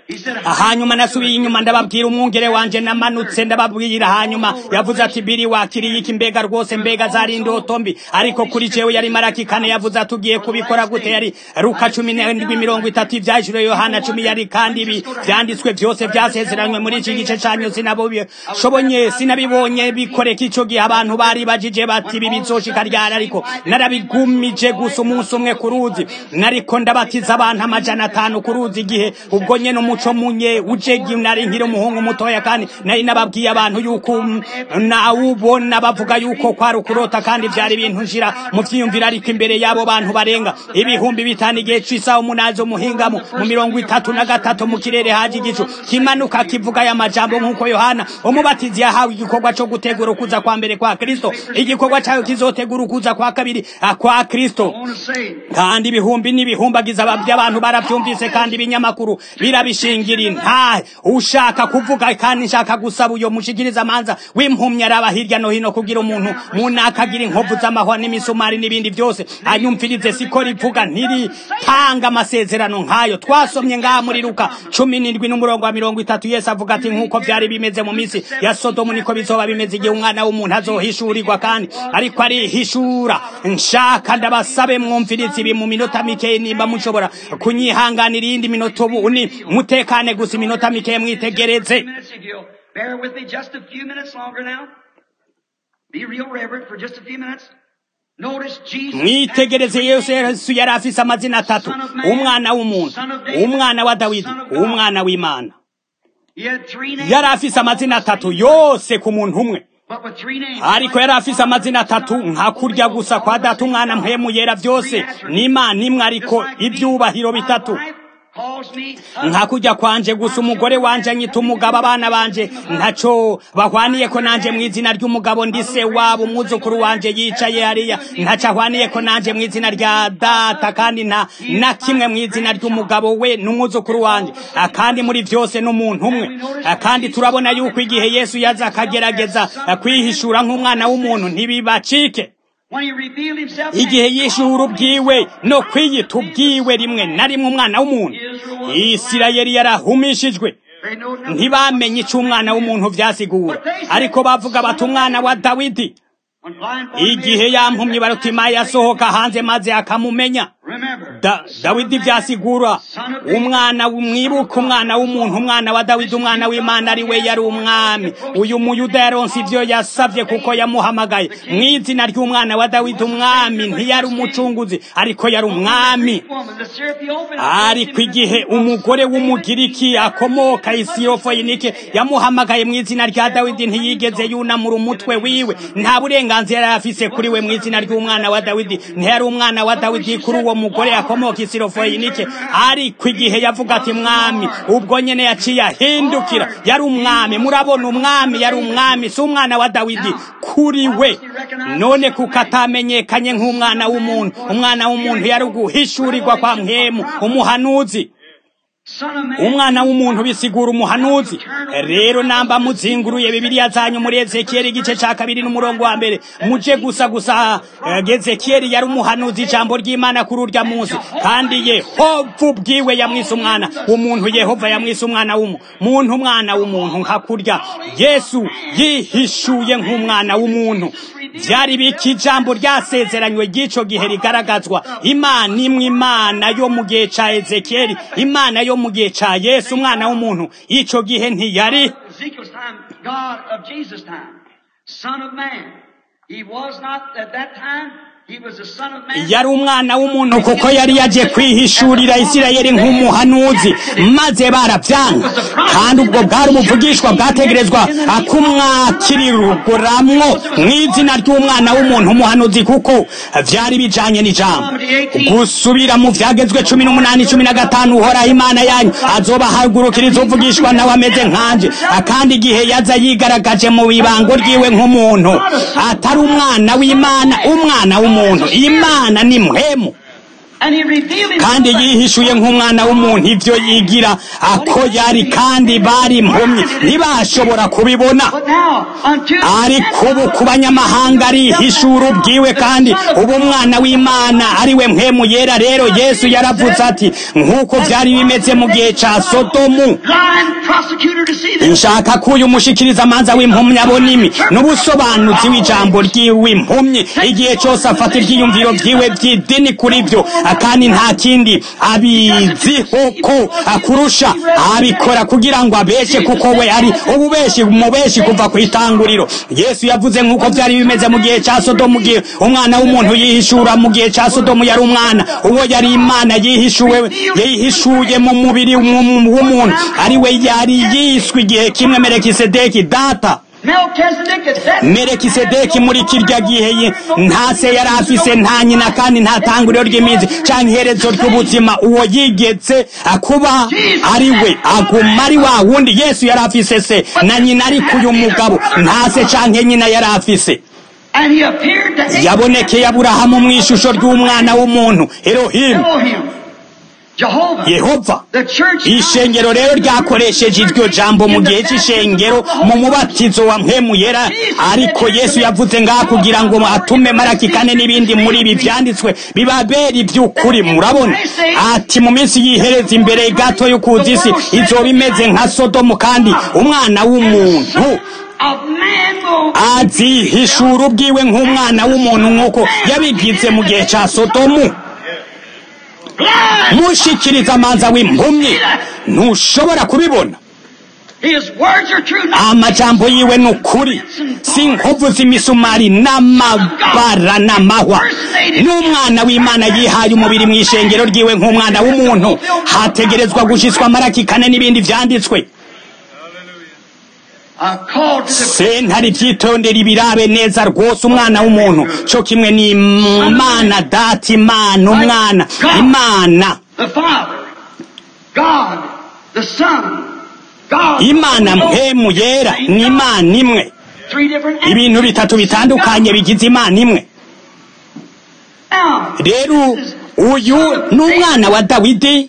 hanyuma nasubiye inyuma ndababwira umwungere wanje namanutse ndababwira hanyuma yavuze ati biri wakiriye iki mbega rwose mbega zari indoto mbi ariko kuri jewe yari maraki kane yavuze ati ugiye kubikora gute yari ruka cumi n'indwi mirongo itatu ivyajure yohana cumi yari kandi ibi vyanditswe vyose vyasezeranywe muri iki gice canyu sinabishobonye sinabibonye bikoreka ico gihe abantu bari bajije bati ibi bizoshika ryari ariko narabigumije gusa umunsi umwe ku ruzi nariko ndabatiza abantu amajana atanu ku ruzi igihe ubwo nyene umuco munye ujegi nari nkiri umuhungu mutoya kandi nari nababwiye abantu yuko nawubona bavuga yuko kwari ukurota kandi vyari ibintu nshira mu vyiyumvira ariko imbere y'abo bantu barenga ibihumbi bitanu igihe c'isaha umunani z'umuhingamo mu mirongo itatu na gatatu mu kirere haje igicu kimanuka kivuga aya majambo nk'uko yohana umubatizi yahawe igikorwa co gutegura ukuza kwa mbere kwa kristo igikorwa cayo kizotegura ukuza kwa kabiri kwa kristo kandi ibihumbi n'ibihumbagiza by'abantu baravyumvise kandi ibinyamakuru birabishingira intahe ushaka kuvuga kandi nshaka gusaba uyo mushikiriza amanza w'impumyi araba hirya no hino kugira umuntu munaka agira inkovu z'amahwa n'imisumari n'ibindi byose anyumvirize siko rivuga ntiritanga amasezerano nk'ayo twasomye ngaha muri luka cumi n'indwi n'umurongo wa mirongo itatu yesu avuga ati nk'uko vyari bimeze mu minsi ya sodomu niko bizoba bimeze igihe umwana w'umuntu azohishurirwa kandi ariko arihishura nshaka ndabasabe mwumvirize ibi mu minota mikeyi nimba mushobora kunyihanganira iyindi minota ubu ni mutekane gusa iminota mikeyi mwitegereze Bear with me just a few minutes longer now. Be real reverent for just a few minutes. Notice Jesus. mwitegereze yesu yesu yari afise amazina atatu umwana w'umuntu umwana wa dawidi umwana w'imana He had three names. yari afise amazina atatu yose ku muntu umwe But with three names. ariko yari afise amazina atatu nka kurya gusa kwa data umwana mpemu yera byose n'imana imwe ariko ibyubahiro bitatu nka kujya kwanje gusa umugore wanje anyita umugabo abana banje ntaco bahwaniye ko nanje mu izina ry'umugabo ndi se wabo umwuzukuru wanje yicaye hariya ntaco ahwaniye ko nanje mu izina rya data kandi nta na kimwe mu izina ry'umugabo we n'umwuzukuru wanje Ah, kandi muri vyose n'umuntu umwe Ah, kandi turabona yuko igihe yesu yaza akagerageza ah, kwihishura nk'umwana w'umuntu ntibibacike When he revealed himself, igihe yishura ubwiwe no kwiyita ubwiwe rimwe na rimwe umwana w'umuntu isirayeli yarahumishijwe ntibamenye icyo umwana w'umuntu byasigura ariko bavuga bati umwana wa dawidi igihe yampumye barutima yasohoka hanze maze akamumenya dawidi byasigura umwana mwibuka umwana w'umuntu umwana wa dawidi umwana w'imana ari we yari umwami uyu muyuda yaronse ibyo yasabye kuko yamuhamagaye mu izina ry'umwana wa dawidi umwami ntiyari umucunguzi ariko yari umwami ariko igihe umugore w'umugiriki akomoka isirofoyinike yamuhamagaye mu izina rya dawidi ntiyigeze yunamura umutwe wiwe nta burenganzira yari afise kuri we mu izina ry'umwana wa dawidi ntiyari umwana wa dawidi kuri uwo mugore akomoka isirofoyinike ariko igihe yavuga ati mwami ubwo nyene yaciye ahindukira yari umwami murabona umwami yari umwami si umwana wa dawidi kuri we none kuko atamenyekanye nk'umwana w'umuntu umwana w'umuntu yari uguhishurirwa kwa mpemu umuhanuzi umwana w'umuntu bisigura umuhanuzi rero namba muzinguruye bibiliya zanyu muri ezekiyeli igice ca kabiri n'umurongo wa mbere muje gusa gusa ezekiyeli yari umuhanuzi ijambo ry'imana kuri urya munsi kandi yehova ubwiwe yamwise umwana w'umuntu yehova yamwise umwana w'umuntu umwana w'umuntu nka kurya yesu yihishuye nk'umwana w'umuntu byari biki ijambo ryasezeranywe ry'ico gihe rigaragazwa imana imwe imana yo mu gihe ca ezekiyeli imana yo mu gihe ca yesu umwana w'umuntu ico gihe ntiyari yari umwana w'umuntu kuko yari yaje kwihishurira isirayeli nk'umuhanuzi maze barabyanga kandi ubwo bwari ubuvugishwa bwategerezwa akumwakiriruguramwo mu izina ry'umwana w'umuntu umuhanuzi kuko byari bijanye n'ijambo gusubira mu vyagezwe cumi n'umunani cumi na gatanu uhoraho imana yanyu azobahagurukiriza uvugishwa nawe ameze nkanje kandi igihe yaza yigaragaje mu bibango ryiwe nk'umuntu atari umwana w'imana umwana w'umuntu umuntu imana ni mpemu kandi yihishuye nk'umwana w'umuntu ibyo yigira ako yari kandi bari impumyi ntibashobora kubibona ariko ubu ku banyamahanga arihishura ubwiwe kandi ubu umwana w'imana ari we mpemu yera rero yesu yaravuze ati nk'uko byari bimeze mu gihe cya sodomu nshaka ko uyu mushikiriza amanza w'impumyi abona imi n'ubusobanuzi w'ijambo ry'iwe impumyi igihe cyose afata ibyiyumviro byiwe by'idini kuri byo kandi nta kindi abiziho ko akurusha abikora kugira ngo abeshe kuko we ari ububeshi mubeshi kuva ku itanguriro yesu yavuze nk'uko byari bimeze mu gihe cya sodomu gihe umwana w'umuntu yihishura mu gihe cya sodomu yari umwana uwo yari imana yihishuwe yihishuye mu mubiri w'umuntu ari we yari yiswe igihe kimwe merekisedeki data merekisedeki muri kirya gihe nta se yari afise nta nyina kandi nta tanguriro ry'iminsi canke iherezo ry'ubuzima uwo yigetse kuba ari we aguma ari wa wundi yesu yari afise se na nyina ariko uyu mugabo nta se canke nyina yari afise yabonekeye aburahamu mu ishusho ry'umwana w'umuntu erohimu yehova ishengero rero ryakoresheje iryo jambo mu gihe cy'ishengero mu mubatizo wa mpemu yera ariko yesu yavuze ngaha kugira ngo atume maraki kane n'ibindi muri ibi byanditswe bibabera iby'ukuri murabona ati mu minsi yihereza imbere gato yo kuza isi izoba imeze nka sodomu kandi umwana w'umuntu azihishura ubwiwe nk'umwana w'umuntu nk'uko yabigize mu gihe cya sodomu mushikiriza amanza w'impumyi ntushobora kubibona amajambo yiwe ni ukuri si inkovu z'imisumari n'amabara n'amahwa n'umwana w'imana yihaye umubiri mu ishengero ryiwe nk'umwana w'umuntu hategerezwa gushyiswa amaraki kane n'ibindi byanditswe sentare ibyitondera ibirabe neza rwose umwana w'umuntu cyo kimwe ni imana data imana umwana imana imana mpemu yera ni imana imwe ibintu bitatu bitandukanye bigize imana imwe rero uyu ni umwana wa dawidi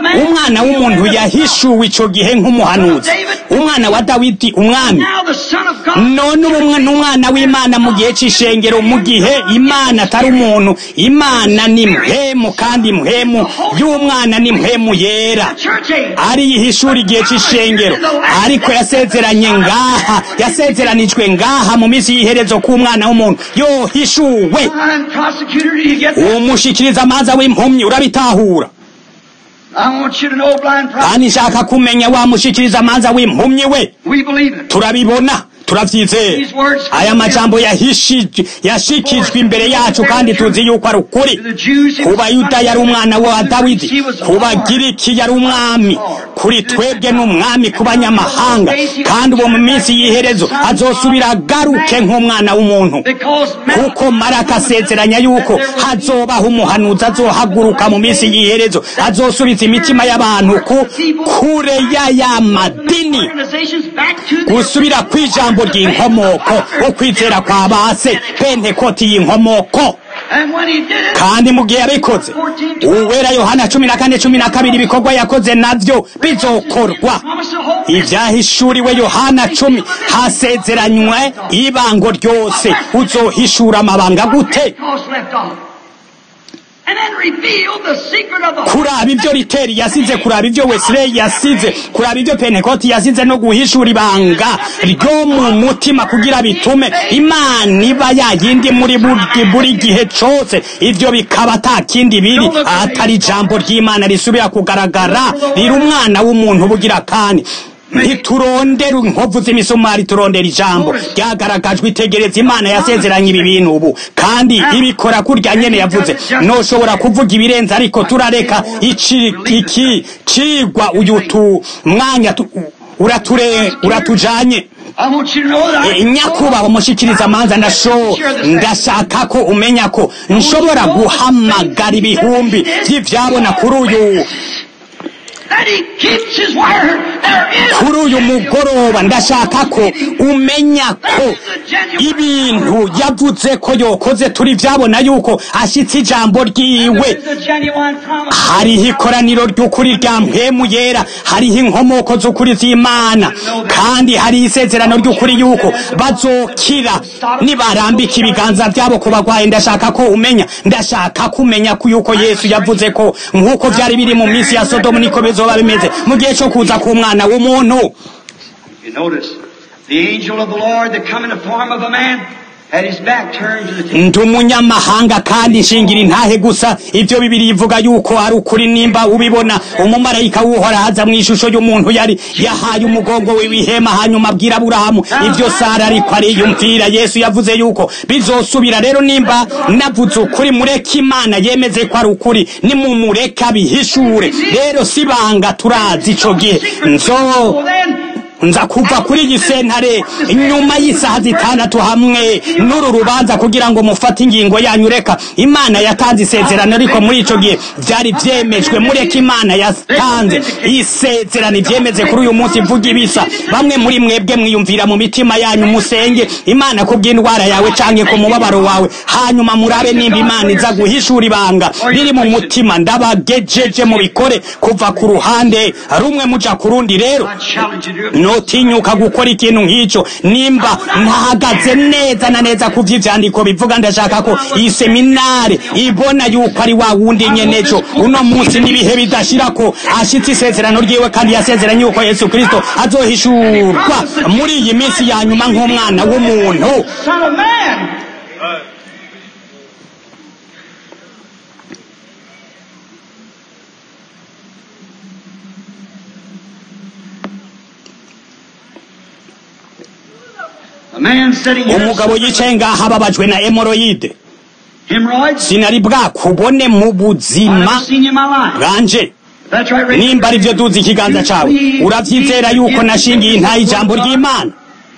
umwana w'umuntu yahishuwe icyo gihe nk'umuhanuzi umwana wa dawidi umwami none ubu n'umwana w'imana mu gihe c'ishengero mu gihe imana atari umuntu imana ni mpemu kandi mpemu y'umwana ni mpemu yera ari ishuri igihe c'ishengero ariko yasezeranye ngaha yasezeranijwe ngaha mu minsi y'iherezo k'umwana w'umuntu yohishuwe umushikiriza amaza w'impumyi urabitahura kandi nshaka kumenya wamushikiriza amanza w'impumyi we turabibona turavyizeye aya majambo yashikijwe imbere yacu kandi tuzi yuko ari ukuri kuba yuda yari umwana wa dawidi kuba giriki yari umwami kuri twebwe n'umwami ku banyamahanga kandi uwo mu minsi y'iherezo azosubira agaruke nk'umwana w'umuntu kuko maraka asezeranya yuko hazobaho umuhanuzi azohaguruka mu minsi y'iherezo azosubiza imitima y'abantu ku kure y'aya madini gusubira kw'ijambo ry'inkomoko ukwizera kwa base pentekoti y'inkomoko kandi mu gihe yabikoze uwera yohana cumi na kane cumi na kabiri ibikorwa yakoze navyo bizokorwa ivyahishuriwe yohana cumi hasezeranywe ibango ryose uzohishura amabanga gute kuraba ibyo riteri yasize kuraba ibyo wesley yasize kuraba ibyo pentekoti yasize no guhishura ibanga ryo mu mutima kugira bitume imana iba yayindi muri buri gihe cose ivyo bikaba ata kindi biri atari ijambo ry'imana risubira kugaragara riri umwana w'umuntu bugira kandi ntiturondera inkovu z'imisumari turondera ijambo ryagaragajwe itegereza imana yasezeranye ibi bintu ubu kandi ibikora kurya nyene yavuze noshobora kuvuga ibirenze ariko turareka iki iki cigwa uyu tu mwanya urature uratujanye nyakubahwa umushikiriza amanza ndasho ndashaka ko umenya ko nshobora guhamagara ibihumbi vy'ivyabona kuri uyu kuri uyu mugoroba ndashaka ko umenya ko ibintu yavuze ko yokoze turi vyabona yuko ashitse ijambo ryiwe hariho ikoraniro ry'ukuri rya mpemu yera hariho inkomoko z'ukuri z'imana kandi hariho isezerano ry'ukuri yuko bazokira nibarambika ibiganza vyabo ku bagwaye ndashaka ko umenya ndashaka kumenya ko yuko yesu yavuze ko nk'uko vyari biri mu minsi ya sodomu niko bizoba bimeze mu gihe cyo kuza k'umwana w'umuntu ndi umunyamahanga kandi nshingira intahe gusa ibyo bibiri ivuga yuko ari ukuri nimba ubibona umumarayika w'uhora haza mu ishusho y'umuntu yari yahaye umugongo w'ibihema hanyuma abwira aburahamu ibyo sara ariko ariyumvira yesu yavuze yuko bizosubira rero nimba navuze ukuri mureke imana yemeze ko ari ukuri nimumureka bihishure rero sibanga turazi ico gihe nzo nza kuva kuri iyi sentare inyuma y'isaha zitandatu hamwe n'uru rubanza kugira ngo mufate ingingo yanyu reka imana yatanze isezerano ariko muri ico gihe vyari vyemejwe mureka imana yatanze isezerano ivyemeze kuri uyu munsi mvuga ibisa bamwe muri mwebwe mwiyumvira mu mitima yanyu musenge imana kubw'indwara yawe canke ku mubabaro wawe hanyuma murabe nimba imana iza guhishura ibanga riri mu mutima ndabagejeje mu bikore kuva ku ruhande rumwe muja ku rundi rero notinyuka gukora ikintu nk'icyo nimba ntahagaze neza na neza ku vy'ivyandiko bivuga ndashaka ko iyi seminare ibona yuko ari wa wundi nyeneco uno munsi n'ibihe bidashira ko ashitse isezerano ryiwe kandi yasezeranye yuko yesu kristo azohishurwa muri iyi minsi ya nyuma nk'umwana w'umuntu umugabo yicaye ngaha ababajwe na hemoroyide sinari bwakubone mu buzima bwanje nimba ari byo duzi ikiganza cyawe urabyizera yuko nashingiye intaye ijambo ry'imana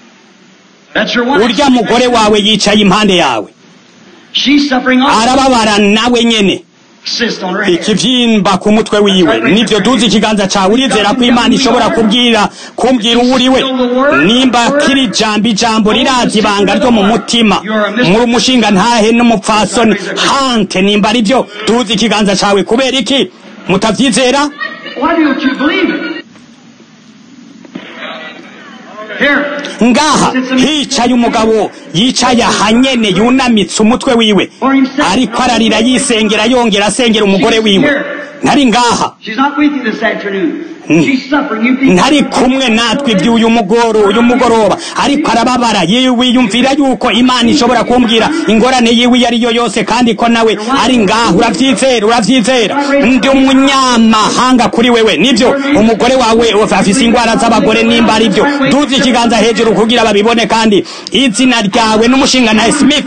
urya mugore wawe yicaye impande yawe arababara nawe nyene ikivyimba ku mutwe wiwe nivyo duzi ikiganza cawe urizera ko imana ishobora kubwira kumbwira uwo uriwe nimba kiri jambo ijambo rirazi ibanga ryo mu mutima muri umushinga ntahe n'umupfasoni hante nimba ari vyo duzi ikiganza cawe kubera iki mutavyizera ngaha hicaye umugabo yicaye ahanyene yunamitse umutwe wiwe ariko ararira yisengera yongera asengera umugore wiwe ntari ngaha She's not with you this afternoon. She's suffering. You people. ntari kumwe natwe iby'uyu mugoro uyu mugoroba ariko arababara yiyumvira yuko imana ishobora kumbwira ingorane yiwe iyo ari yo yose kandi ko nawe ari ngaho urabyizera urabyizera ndi umunyamahanga kuri wewe nibyo umugore wawe afise indwara z'abagore nimba ari byo duze ikiganza hejuru kugira babibone kandi izina ryawe n'umushinga na smith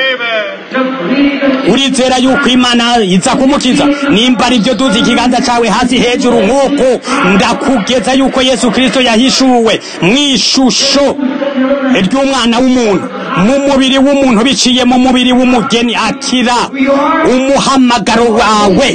urizera yuko imana iza kumukiza nimba ari byo duze ikiganza cyawe hasi hejuru nk'uko ndakugeza yuko yesu kirisito yahishuwe mu ishusho ry'umwana w'umuntu mu mubiri w'umuntu biciye mu mubiri w'umugeni akira umuhamagaro wawe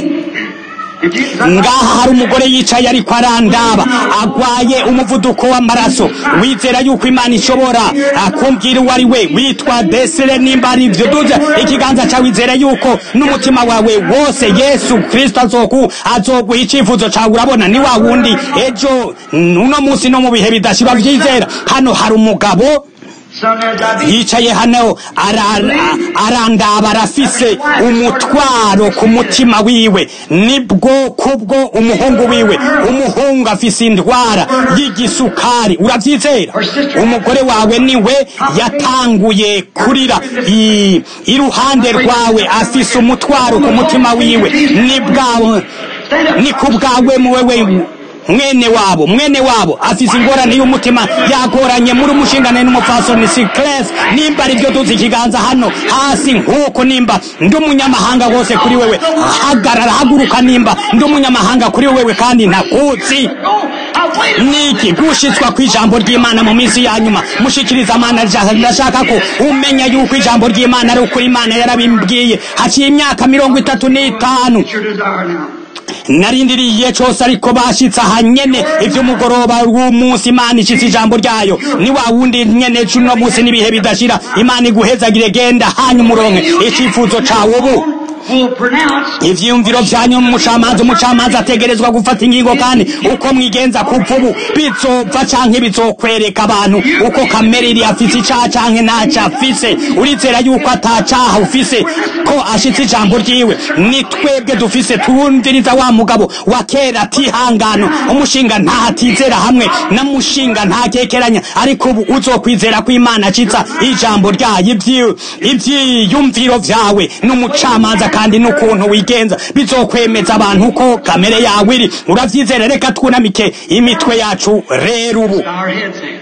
If you, ngaha hari umugore yicaye ariko arandaba agwaye umuvuduko w'amaraso wizera yuko imana ishobora akumbwira uwo ari we witwa desire nimba ari ibyo duze ikiganza cyawe wizera yuko n'umutima wawe wose yesu kirisito azoku azoguha icyifuzo cyawe urabona ni wa wundi ejo uno munsi no mu bihe bidashira byizera hano hari umugabo son, there's diabetes. yicaye hano ara- arandaba arafise umutwaro ku mutima wiwe nibwo kubwo umuhungu wiwe umuhungu afise indwara y'igisukari urabyizera umugore wawe niwe yatanguye kurira I- iruhande rwawe afise umutwaro ku mutima wiwe nibwawe ni ku bwawe mu wewe mwene wabo mwene wabo afise ingorane y'umutima yagoranye muri umushingane n'umupfasoni sikles nimba ari byo tuzi ikiganza hano hasi nk'uko nimba ndi umunyamahanga wose kuri wewe hagarara haguruka nimba ndi umunyamahanga kuri wewe kandi ntakuzi Oh, I waited. niki gushitswa ku ijambo ry'imana mu minsi ya nyuma mushikiriza amana rya- ndashaka ko umenya yuko ijambo ry'imana ari ukuri imana yarabimbwiye haciye imyaka mirongo itatu n'itanu It's your desire now. narindiriye cyose ariko bashitse aha nyene ivy'umugoroba w'umunsi imana ishitse ijambo ryayo ni wa wundi nyene cuno munsi n'ibihe bidashira imana iguhezagire genda hanyuma uronke icifuzo cawe ubu Will pronounce ivyiyumviro vyanyu umucamanza umucamanza ategerezwa gufata ingingo kandi uko mwigenza kuva ubu bizopfa canke bizokwereka abantu uko kamere iri afise icaha canke ntaco afise urizera yuko atacaha ufise ko ashitse ijambo ryiwe ni twebwe dufise turumviriza wa mugabo wa kera atihangano umushinga ntahatizera hamwe na mushinga ntakekeranya ariko ubu uzokwizera ko imana acitsa ijambo ryayo ivyi- ivyiyumviro vyawe n'umucamanza kandi n'ukuntu wigenza bizokwemeza abantu ko kamere yawe iri uravyizera reka twunamike imitwe yacu rero ubu our heads in.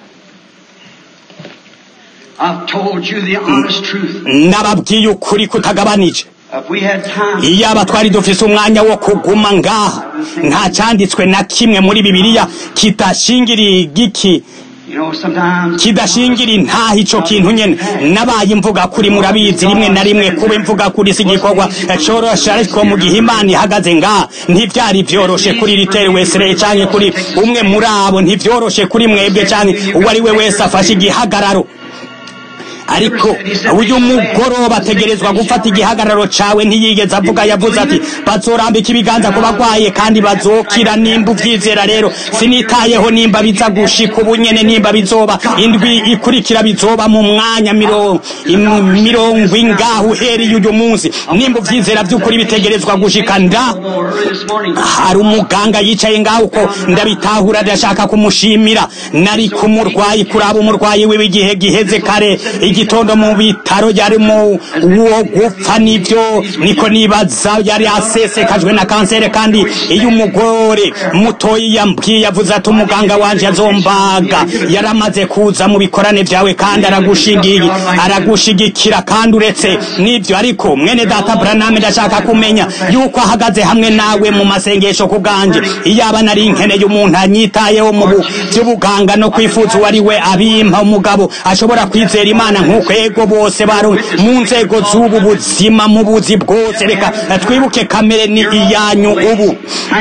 I've told you the honest truth. nababwiye ukuri kutagabanije If we had time, iyaba twari dufise umwanya wo kuguma ngaha nta cyanditswe na kimwe muri bibiliya kidashingiriye igiki you know, sometimes kidashingira intaha ico kintu nyene nabaye imvuga kuri murabizi rimwe na rimwe kuba imvuga kuri si igikorwa coroshe ariko mu gihe imana ihagaze ngaha ntivyari vyoroshe kuri riteri wesere canke kuri umwe muri abo ntivyoroshe kuri mwebwe canke uwo ari we wese afashe igihagararo ariko uyu mugoroba ategerezwa gufata igihagararo cawe ntiyigeze avuga yavuze ati bazorambika ibiganza ku bagwaye kandi bazokira nimba uvyizera rero sinitayeho nimba biza gushika ubu nyene nimba bizoba indwi ikurikira bizoba mu mwanya miro- im- mirongo ingaho uhereye uyu munsi nimba uvyizera vy'ukuri bitegerezwa gushika nda early this morning, hari umuganga yicaye ngaho uko ndabitahura ndashaka kumushimira nari kumurwayi kuraba umurwayi wiwe igihe giheze kare igitondo mu bitaro yari mu uwo gupfa nivyo niko nibaza yari asesekajwe na kanseri kandi iyo umugore mutoyi yambwiye avuze ati umuganga wanje azombaga yaramaze kuza mu bikorane vyawe kandi aragushigiye aragushigikira kandi uretse nivyo ariko mwene data Branham ndashaka kumenya yuko ahagaze hamwe nawe mu masengesho ku bwanje iyaba nari nkeneye umuntu anyitayeho mu bu- vy'ubuganga no kwifuza uwo ari we abimpa umugabo ashobora kwizera imana nk'uko ego bose bari mu nzego z'ubu buzima mu buzi bwose reka twibuke kamere ni iyanyu ubu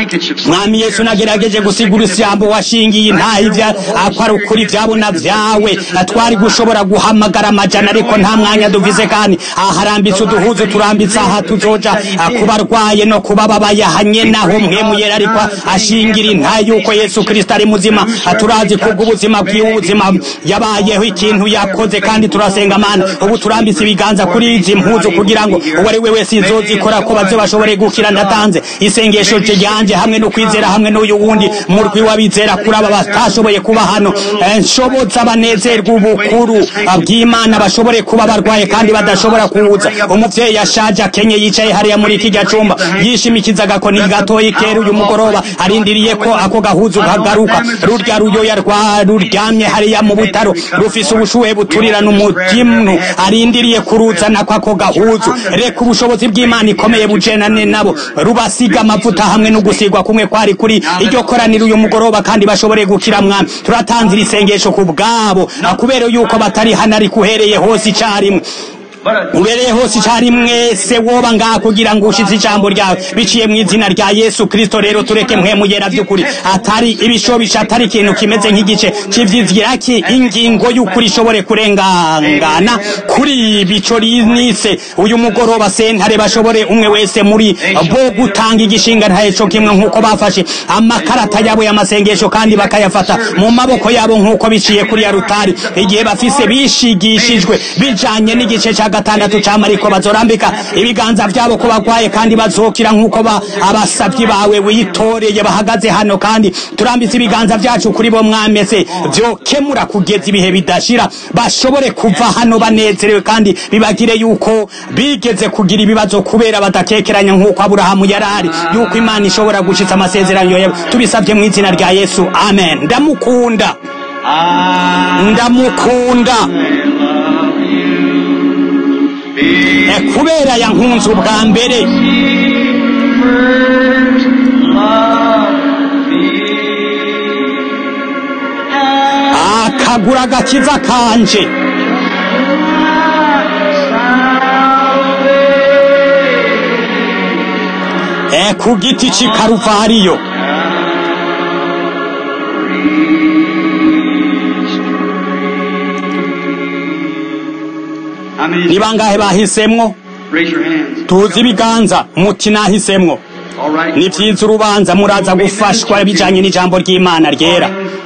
mwami yesu nagerageje gusigura ijambo washingiye intaha ibya akora ukuri byabona byawe twari gushobora guhamagara amajana ariko nta mwanya duvize kandi aharambitse uduhuzu turambitse aha tuzoja kuba arwaye no kuba babayahanye naho mwemuyera ariko ashingira intaha yuko yesu kirisito ari muzima turazi kubw'ubuzima bwiwe ubuzima yabayeho ikintu yakoze kandi turasenga mana ubu turambitse ibiganza kuri izi mpuzu kugira ngo uwo ari we wese izozikora ko baze bashobore gukira ndatanze isengesho ryanjye hamwe no kwizera hamwe n'uyu wundi murwi w'abizera kuri aba batashoboye kuba hano nshoboza banezerwa ubukuru bw'imana bashobore kuba barwaye kandi badashobora kuza umuvyeyi ashaje akenye yicaye hariya muri kijya cumba yishimikiza agakoni gatoyi kera uyu mugoroba arindiriye ko ako gahuzu kagaruka rurya ruyoya rwa ruryamye hariya mu butaro rufise ubushuhe buturirana umutimu arindiriye kuruzana kwako gahuzu reka ubushobozi bw'imana ikomeye bujenane nabo rubasiga amavuta hamwe no gusigwa kumwe kwari kuri iryo koraniro uyu mugoroba kandi bashobore gukira mwami turatanzira isengesho ku bwabo kubera yuko batari hano ariko uhereye hose icarimwe ubereye hose icari mwese woba ngaha kugira ngo ushize ijambo ryawe biciye mu izina rya yesu kristo rero tureke mwemuyera by'ukuri atari ibishobisha atari ikintu kimeze nk'igice cy'ivyiziraki ingingo y'ukuri ishobore kurengangana kuri ibico rinise uyu mugoroba sentare bashobore umwe wese muri bo gutanga igishinga ntaheco kimwe nk'uko bafashe amakarata yabo y'amasengesho kandi bakayafata mu maboko yabo nk'uko biciye kuri ya rutari igihe bafise bishigishijwe bijanye n'igice ca gatandatu camariko bazorambika ibiganza vyabo ko bagwaye kandi bazokira nk'uko abasavyi bawe witoreye bahagaze hano kandi turambitse ibiganza vyacu kuri bo mwamese vyokemura kugeza ibihe bidashira bashobore kuva hano banezerewe kandi bibagire yuko bigeze kugira ibibazo kubera badakekeranya nk'uko aburahamu yarari yuko imana ishobora gushitsa amasezerano yawe tubisavye mu izina rya yesu amen ndamukunda ndamukunda kubera yankunze ubwa mbere akagura agakiza kanje ku giti cy'i karuvariyo ni bangahe bahisemwo tuzi ibiganza muti nahisemwo ni byiza urubanza muraza gufashwa bijanye n'ijambo ry'imana ryera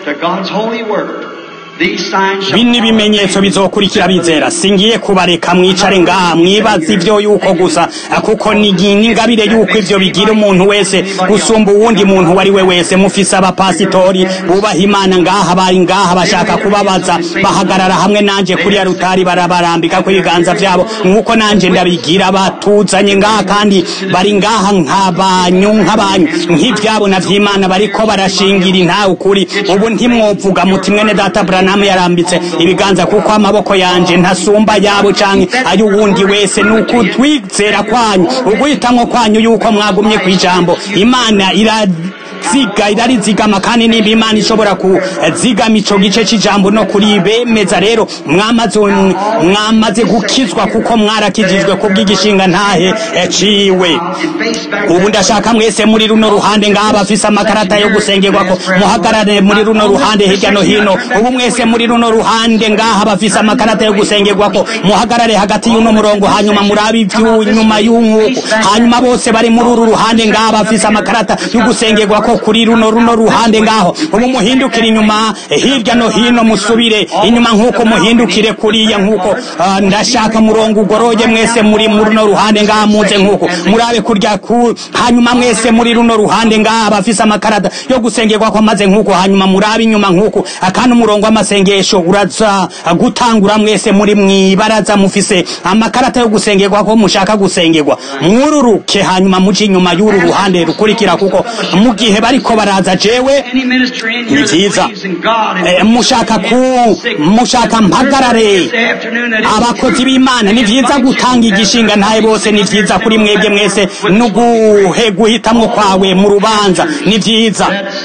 bino ibimenyetso bizokurikira bizera singiye kubareka mwicare ngaha mwibaza ivyo yuko gusa kuko ni ingabire yuko ivyo bigira umuntu wese gusumba uwundi muntu uwo ari we wese mufise abapasitori bubaha imana ngaha bari ngaha bashaka kubabaza bahagarara hamwe nanje kuri ya rutari barabarambika ku ibiganza vyabo nk'uko nanje ndabigira batuzanye ngaha kandi bari ngaha nk'abanyu nk'abanyu nk'ivyabo na vy'imana bariko barashingira intawe ukuri ubu ntimwovuga muti mwene data Branham yarambitse ibiganza kuko amaboko yanje ntasumba yabo canke ay'uwundi wese nuko twizera kwanyu uguhitamwo kwanyu yuko mwagumye kw'ijambo imana ira ziga irarizigama kandi nimba imana ishobora kuzigama ico gice c'ijambo no kuri bemeza rero mwamaze mwamaze gukizwa kuko mwarakijijwe kubw'igishinga ntahe ciwe ubu ndashaka mwese muri runo ruhande ngaha bafise amakarata yo gusengerwako muhagarare muri runo ruhande hirya no hino ubu mwese muri runo ruhande ngaha bafise amakarata yo gusengerwako muhagarare hagati y'uno murongo hanyuma murabe ivy'inyuma y'umwuko hanyuma bose bari muri uru ruhande ngaha bafise amakarata yo gusengerwako kuri runo runo ruhande ngaho ubu muhindukire inyuma hirya no hino musubire inyuma nk'uko muhindukire kuriya nk'uko uh, ndashaka murongo ugoroye mwese muri runo ruhande ngaha muze nk'uko murabe kurya ku hanyuma mwese muri runo ruhande ngaha bafise amakarata yo gusengerwa ko maze nk'uko hanyuma murabe inyuma nk'uko akandi umurongo w'amasengesho uraza gutangura mwese muri mwibaraza mufise amakarata yo gusengerwa ko mushaka gusengerwa mwururuke hanyuma muje inyuma y'uru ruhande rukurikira kuko mu gihe bariko baraza jewe ni vyiza mushaka ku mushaka mpagarare abakozi b'imana ni vyiza gutanga igishinga ntaye bose ni vyiza kuri mwebwe mwese no guhitamwo kwawe mu rubanza ni vyiza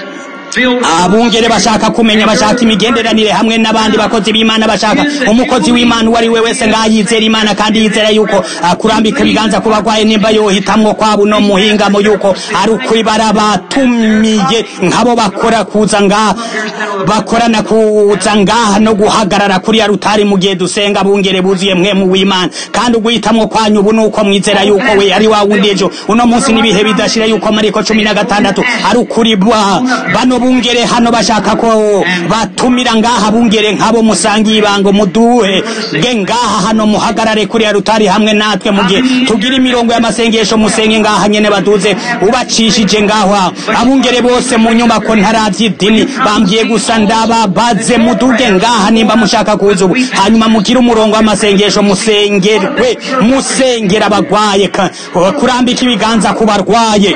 abungere bashaka kumenya bashaka imigenderanire hamwe n'abandi bakozi b'imana bashaka umukozi w'imana uwo ari we wese ngaho yizera imana kandi yizera yuko kurambika ibiganza ku bagwaye nimba yohitamwo kwabo no muhingamo yuko ari ukuri barabatumiye nk'abo bakora kuza ngaha bakorana kuza ngaha no guhagarara kuri ya rutari mu gihe dusenga bungere buzuye mwe mu w'imana kandi uguhitamwo kwanyu ubu nuko mwizera yuko we ari wa wundi ejo uno munsi n'ibihe bidashira yuko mariko cumi na gatandatu ari ukuri bano bungere hano bashaka ko batumira ngaha bungere nk'abo musangiye ibango muduhe bwe ngaha hano muhagarare kuri ya rutari hamwe natwe mu gihe tugira imirongo y'amasengesho musenge ngaha nyene baduze ubacishije ngaho abungere bose mu nyubako ntaravy'idini bambwiye gusa ndababaze muduge ngaha nimba mushaka kuza ubu hanyuma mugire umurongo w'amasengesho musengerwe musengera abagwaye kurambika ibiganza ku barwaye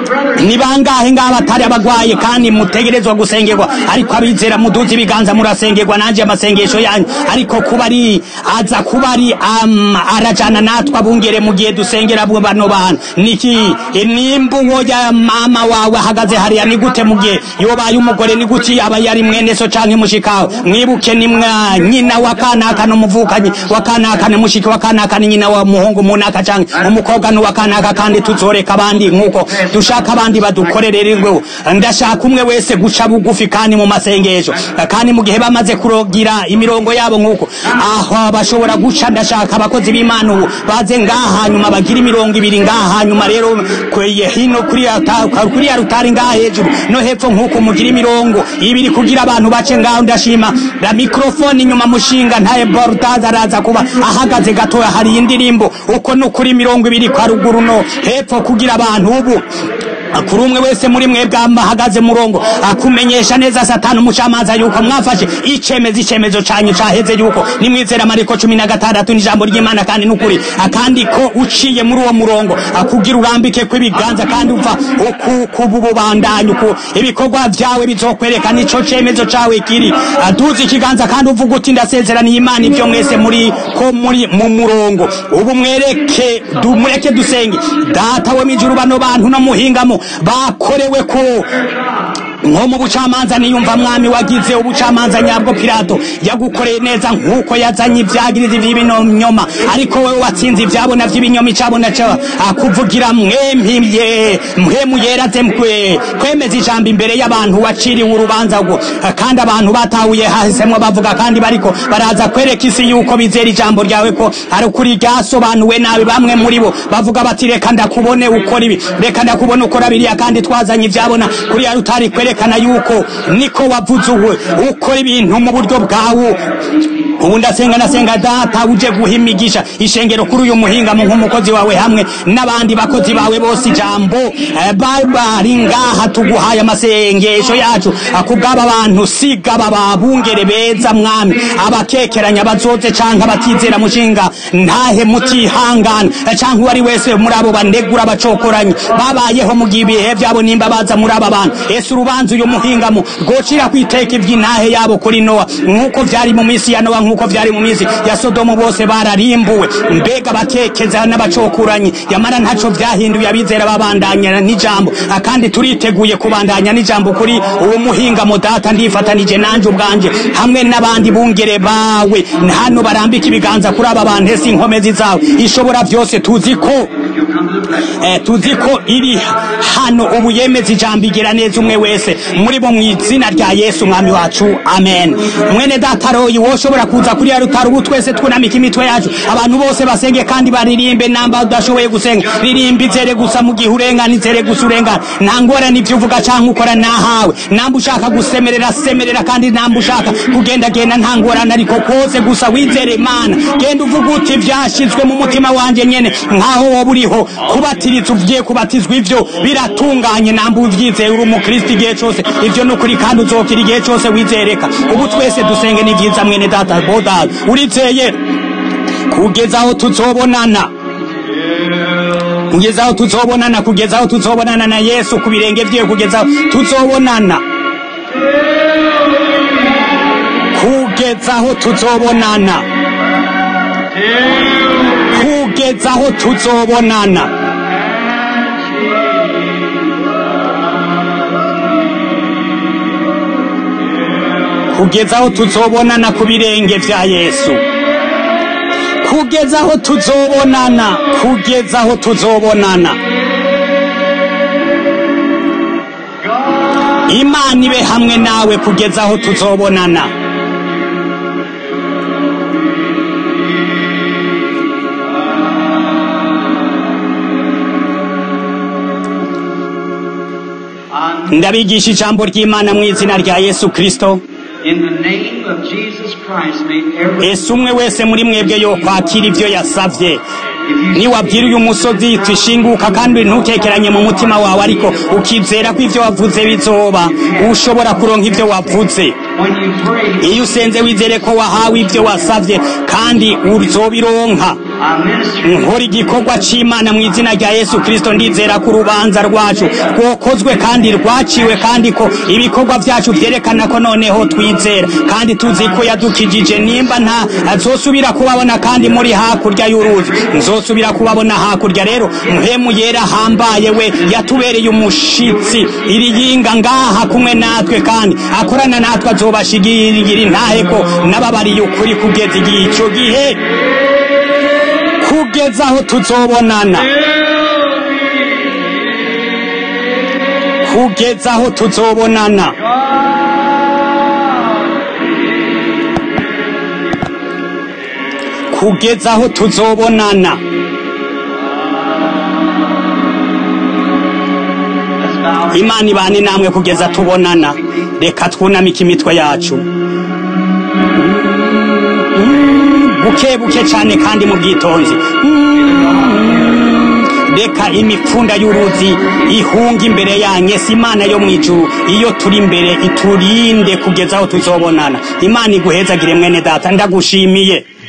ni bangahe ngaha batari abagwaye kandi mutegerezwa gusengerwa ariko abizera muduze ibiganza murasengerwa nanje amasengesho yanyu ariko kuba ari aza kuba ari um, arajana natwe abungere mu gihe dusengera bano bantu niki nimba uwo ya mama wawe ahagaze hariya ni gute mu gihe yobaye umugore ni guki aba yari mwene so canke mushikawe mwibuke ni mwa nyina wa kanaka n'umuvukanyi wa kanaka ni mushiki wa kanaka ni nyina wa muhungu munaka canke umukobwa ni wa kanaka kandi tuzoreka abandi nkuko dushaka abandi badukorerererweho ndashaka umwe wese guca bugufi kandi mu masengesho kandi mu gihe bamaze kurogira imirongo yabo nkuko aho bashobora guca ndashaka abakozi b'imana ubu baze ngaha hanyuma bagira imirongo ibiri ngaha hanyuma rero kweye hino kuri kuri ya rutari ngaha hejuru no hepfo nkuko mugira imirongo ibiri kugira abantu bace ngaho ndashima la mikrofone inyuma mushinga ntaye bordaza araza kuba ahagaze gatoya hari indirimbo uko no kuri mirongo ibiri kwa ruguru no hepfo kugira abantu ubu kuri umwe wese muri mwebwe ahagaze murongo akumenyesha neza satani umucamanza yuko mwafashe icemeza icemezo canyu caheze yuko nimwizera mariko cumi na gatandatu n'ijambo ry'imana kandi n'ukuri akandi ko uciye muri uwo murongo akugira urambike kw'ibiganza kandi uva kuba ububandanyi uku ibikorwa vyawe bizokwerekana ico cemezo cawe kiri aduza ikiganza kandi uvuga uti ndasezeraniye imana ivyo mwese muri ko muri mu murongo ubu mwereke mureke dusenge data we mijuru bano bantu no muhingamo bakorewe ko nko mu bucamanza niyumva mwami wagize ubucamanza nyabwo pilato yagukoreye neza nk'uko yazanye ivyagirizi vy'ibinyoma ariko wewe watsinze ivyabona vy'ibinyoma icabona ca akuvugira mwempimye mpwemu yeraze mkwe kwemeza ijambo imbere y'abantu waciriwe urubanza rwo kandi abantu batahuye hahisemwo bavuga kandi bariko baraza kwereka isi yuko bizera ijambo ryawe ko ari ukuri ryasobanuwe nabi bamwe muri bo bavuga bati reka ndakubone ukora ibi reka ndakubone ukora biriya kandi twazanye ivyabona kuri ya rutari kwerekana yuko niko wavuze uwe ukora ibintu mu buryo bwawe ubu ndasenga nasenga data uje guha imigisha ishengero kuri uyu muhingamo nk'umukozi wawe hamwe n'abandi bakozi bawe bose ijambo bari ngaha tuguhaye amasengesho yacu kubw'aba bantu siga bababungere beza mwami abakekeranya bazoze canke abatizera mushinga ntahe mutihangana canke uwari wese muri abo banegura abacokoranyi babayeho mu gihe ibihe vyabo nimba baza muri aba bantu ese urubanza uyu muhingamo rwocira kwiteka ivy'intahe yabo kuri nowa nk'uko vyari mu misi ya nowa nk'uko vyari mu minsi ya sodomu bose bararimbuwe mbega bakekeza n'abacokuranyi yamara ntaco vyahinduye abizera babandanya n'ijambo kandi turiteguye kubandanya n'ijambo kuri uwo muhingamo data ndifatanije nanje ubwanje hamwe n'abandi bungere bawe hano barambika ibiganza kuri aba bantu ese inkomezi zawe ishobora vyose tuzi ko eh, tuzi ko iri hano ubu yemeza ijambo igira neza umwe wese muri bo mu izina rya yesu umwami wacu amen mwene data royi woshobora kuza kuri ya rutaro ubu twese twunamika imitwe yacu abantu bose basenge kandi baririmbe namba udashoboye gusenga ririmba izere gusa mu gihe urengana izere gusa urengana nta ngorane ibyo uvuga cyangwa ukora nahawe namba ushaka gusemerera semerera kandi namba ushaka kugenda genda nta ngorane ariko kose gusa wizere imana genda uvuga uti vyashizwe mu mutima wanje nyene nkaho woba uriho kubatiriza ugiye kubatizwa ivyo biratunganye namba uvyizeye uri umukristo igihe cose ivyo ni ukuri kandi uzokira igihe cose wizereka ubu twese dusenge ni vyiza mwene data bodal urizeye kugeza aho tuzobonana kugeza aho tuzobonana kugeza aho tuzobonana na yesu ku birenge vyiwe kugeza aho tuzobonana kugeza aho tuzobonana kugeza aho tuzobonana kugeza aho tuzobonana ku birenge vya yesu kugeza aho tuzobonana kugeza aho tuzobonana imana ibe hamwe nawe kugeza aho tuzobonana ndabigisha ijambo ry'imana mu izina rya yesu kristo In the name of Jesus Christ, may every ese umwe wese muri mwebwe yo kwakira ibyo yasavye niwabwira uyu musozi twishinguka kandi ntukekeranye mu mutima wawe ariko ukizera ko ivyo wavuze bizoba ushobora kuronka ivyo wavuze when you pray, iyo usenze wizere ko wahawe ivyo wasavye kandi uzobironka I minister nkora igikorwa c'imana mu izina rya yesu kristo ndizera ko urubanza rwacu rwokozwe kandi rwaciwe kandi ko ibikorwa vyacu vyerekana ko noneho twizera kandi tuzi ko yadukijije nimba nta azosubira kubabona kandi muri hakurya y'uruzi nzosubira kubabona hakurya rero muhemu yera hambaye we yatubereye umushitsi iriyinga ngaha kumwe natwe kandi akorana natwe azobashigira intahe ko nababariye ukuri kugeza igihe ico gihe kugeza aho tuzobonana kugeza aho tuzobonana kugeza aho tuzobonana imana ibane namwe kugeza tubonana reka twunamike imitwe yacu buke buke cyane kandi mu bwitonzi reka imipfunda y'uruzi ihunga imbere yanyu ese imana yo mu ijuru iyo turi imbere iturinde kugeza aho tuzobonana imana iguhezagire mwene data ndagushimiye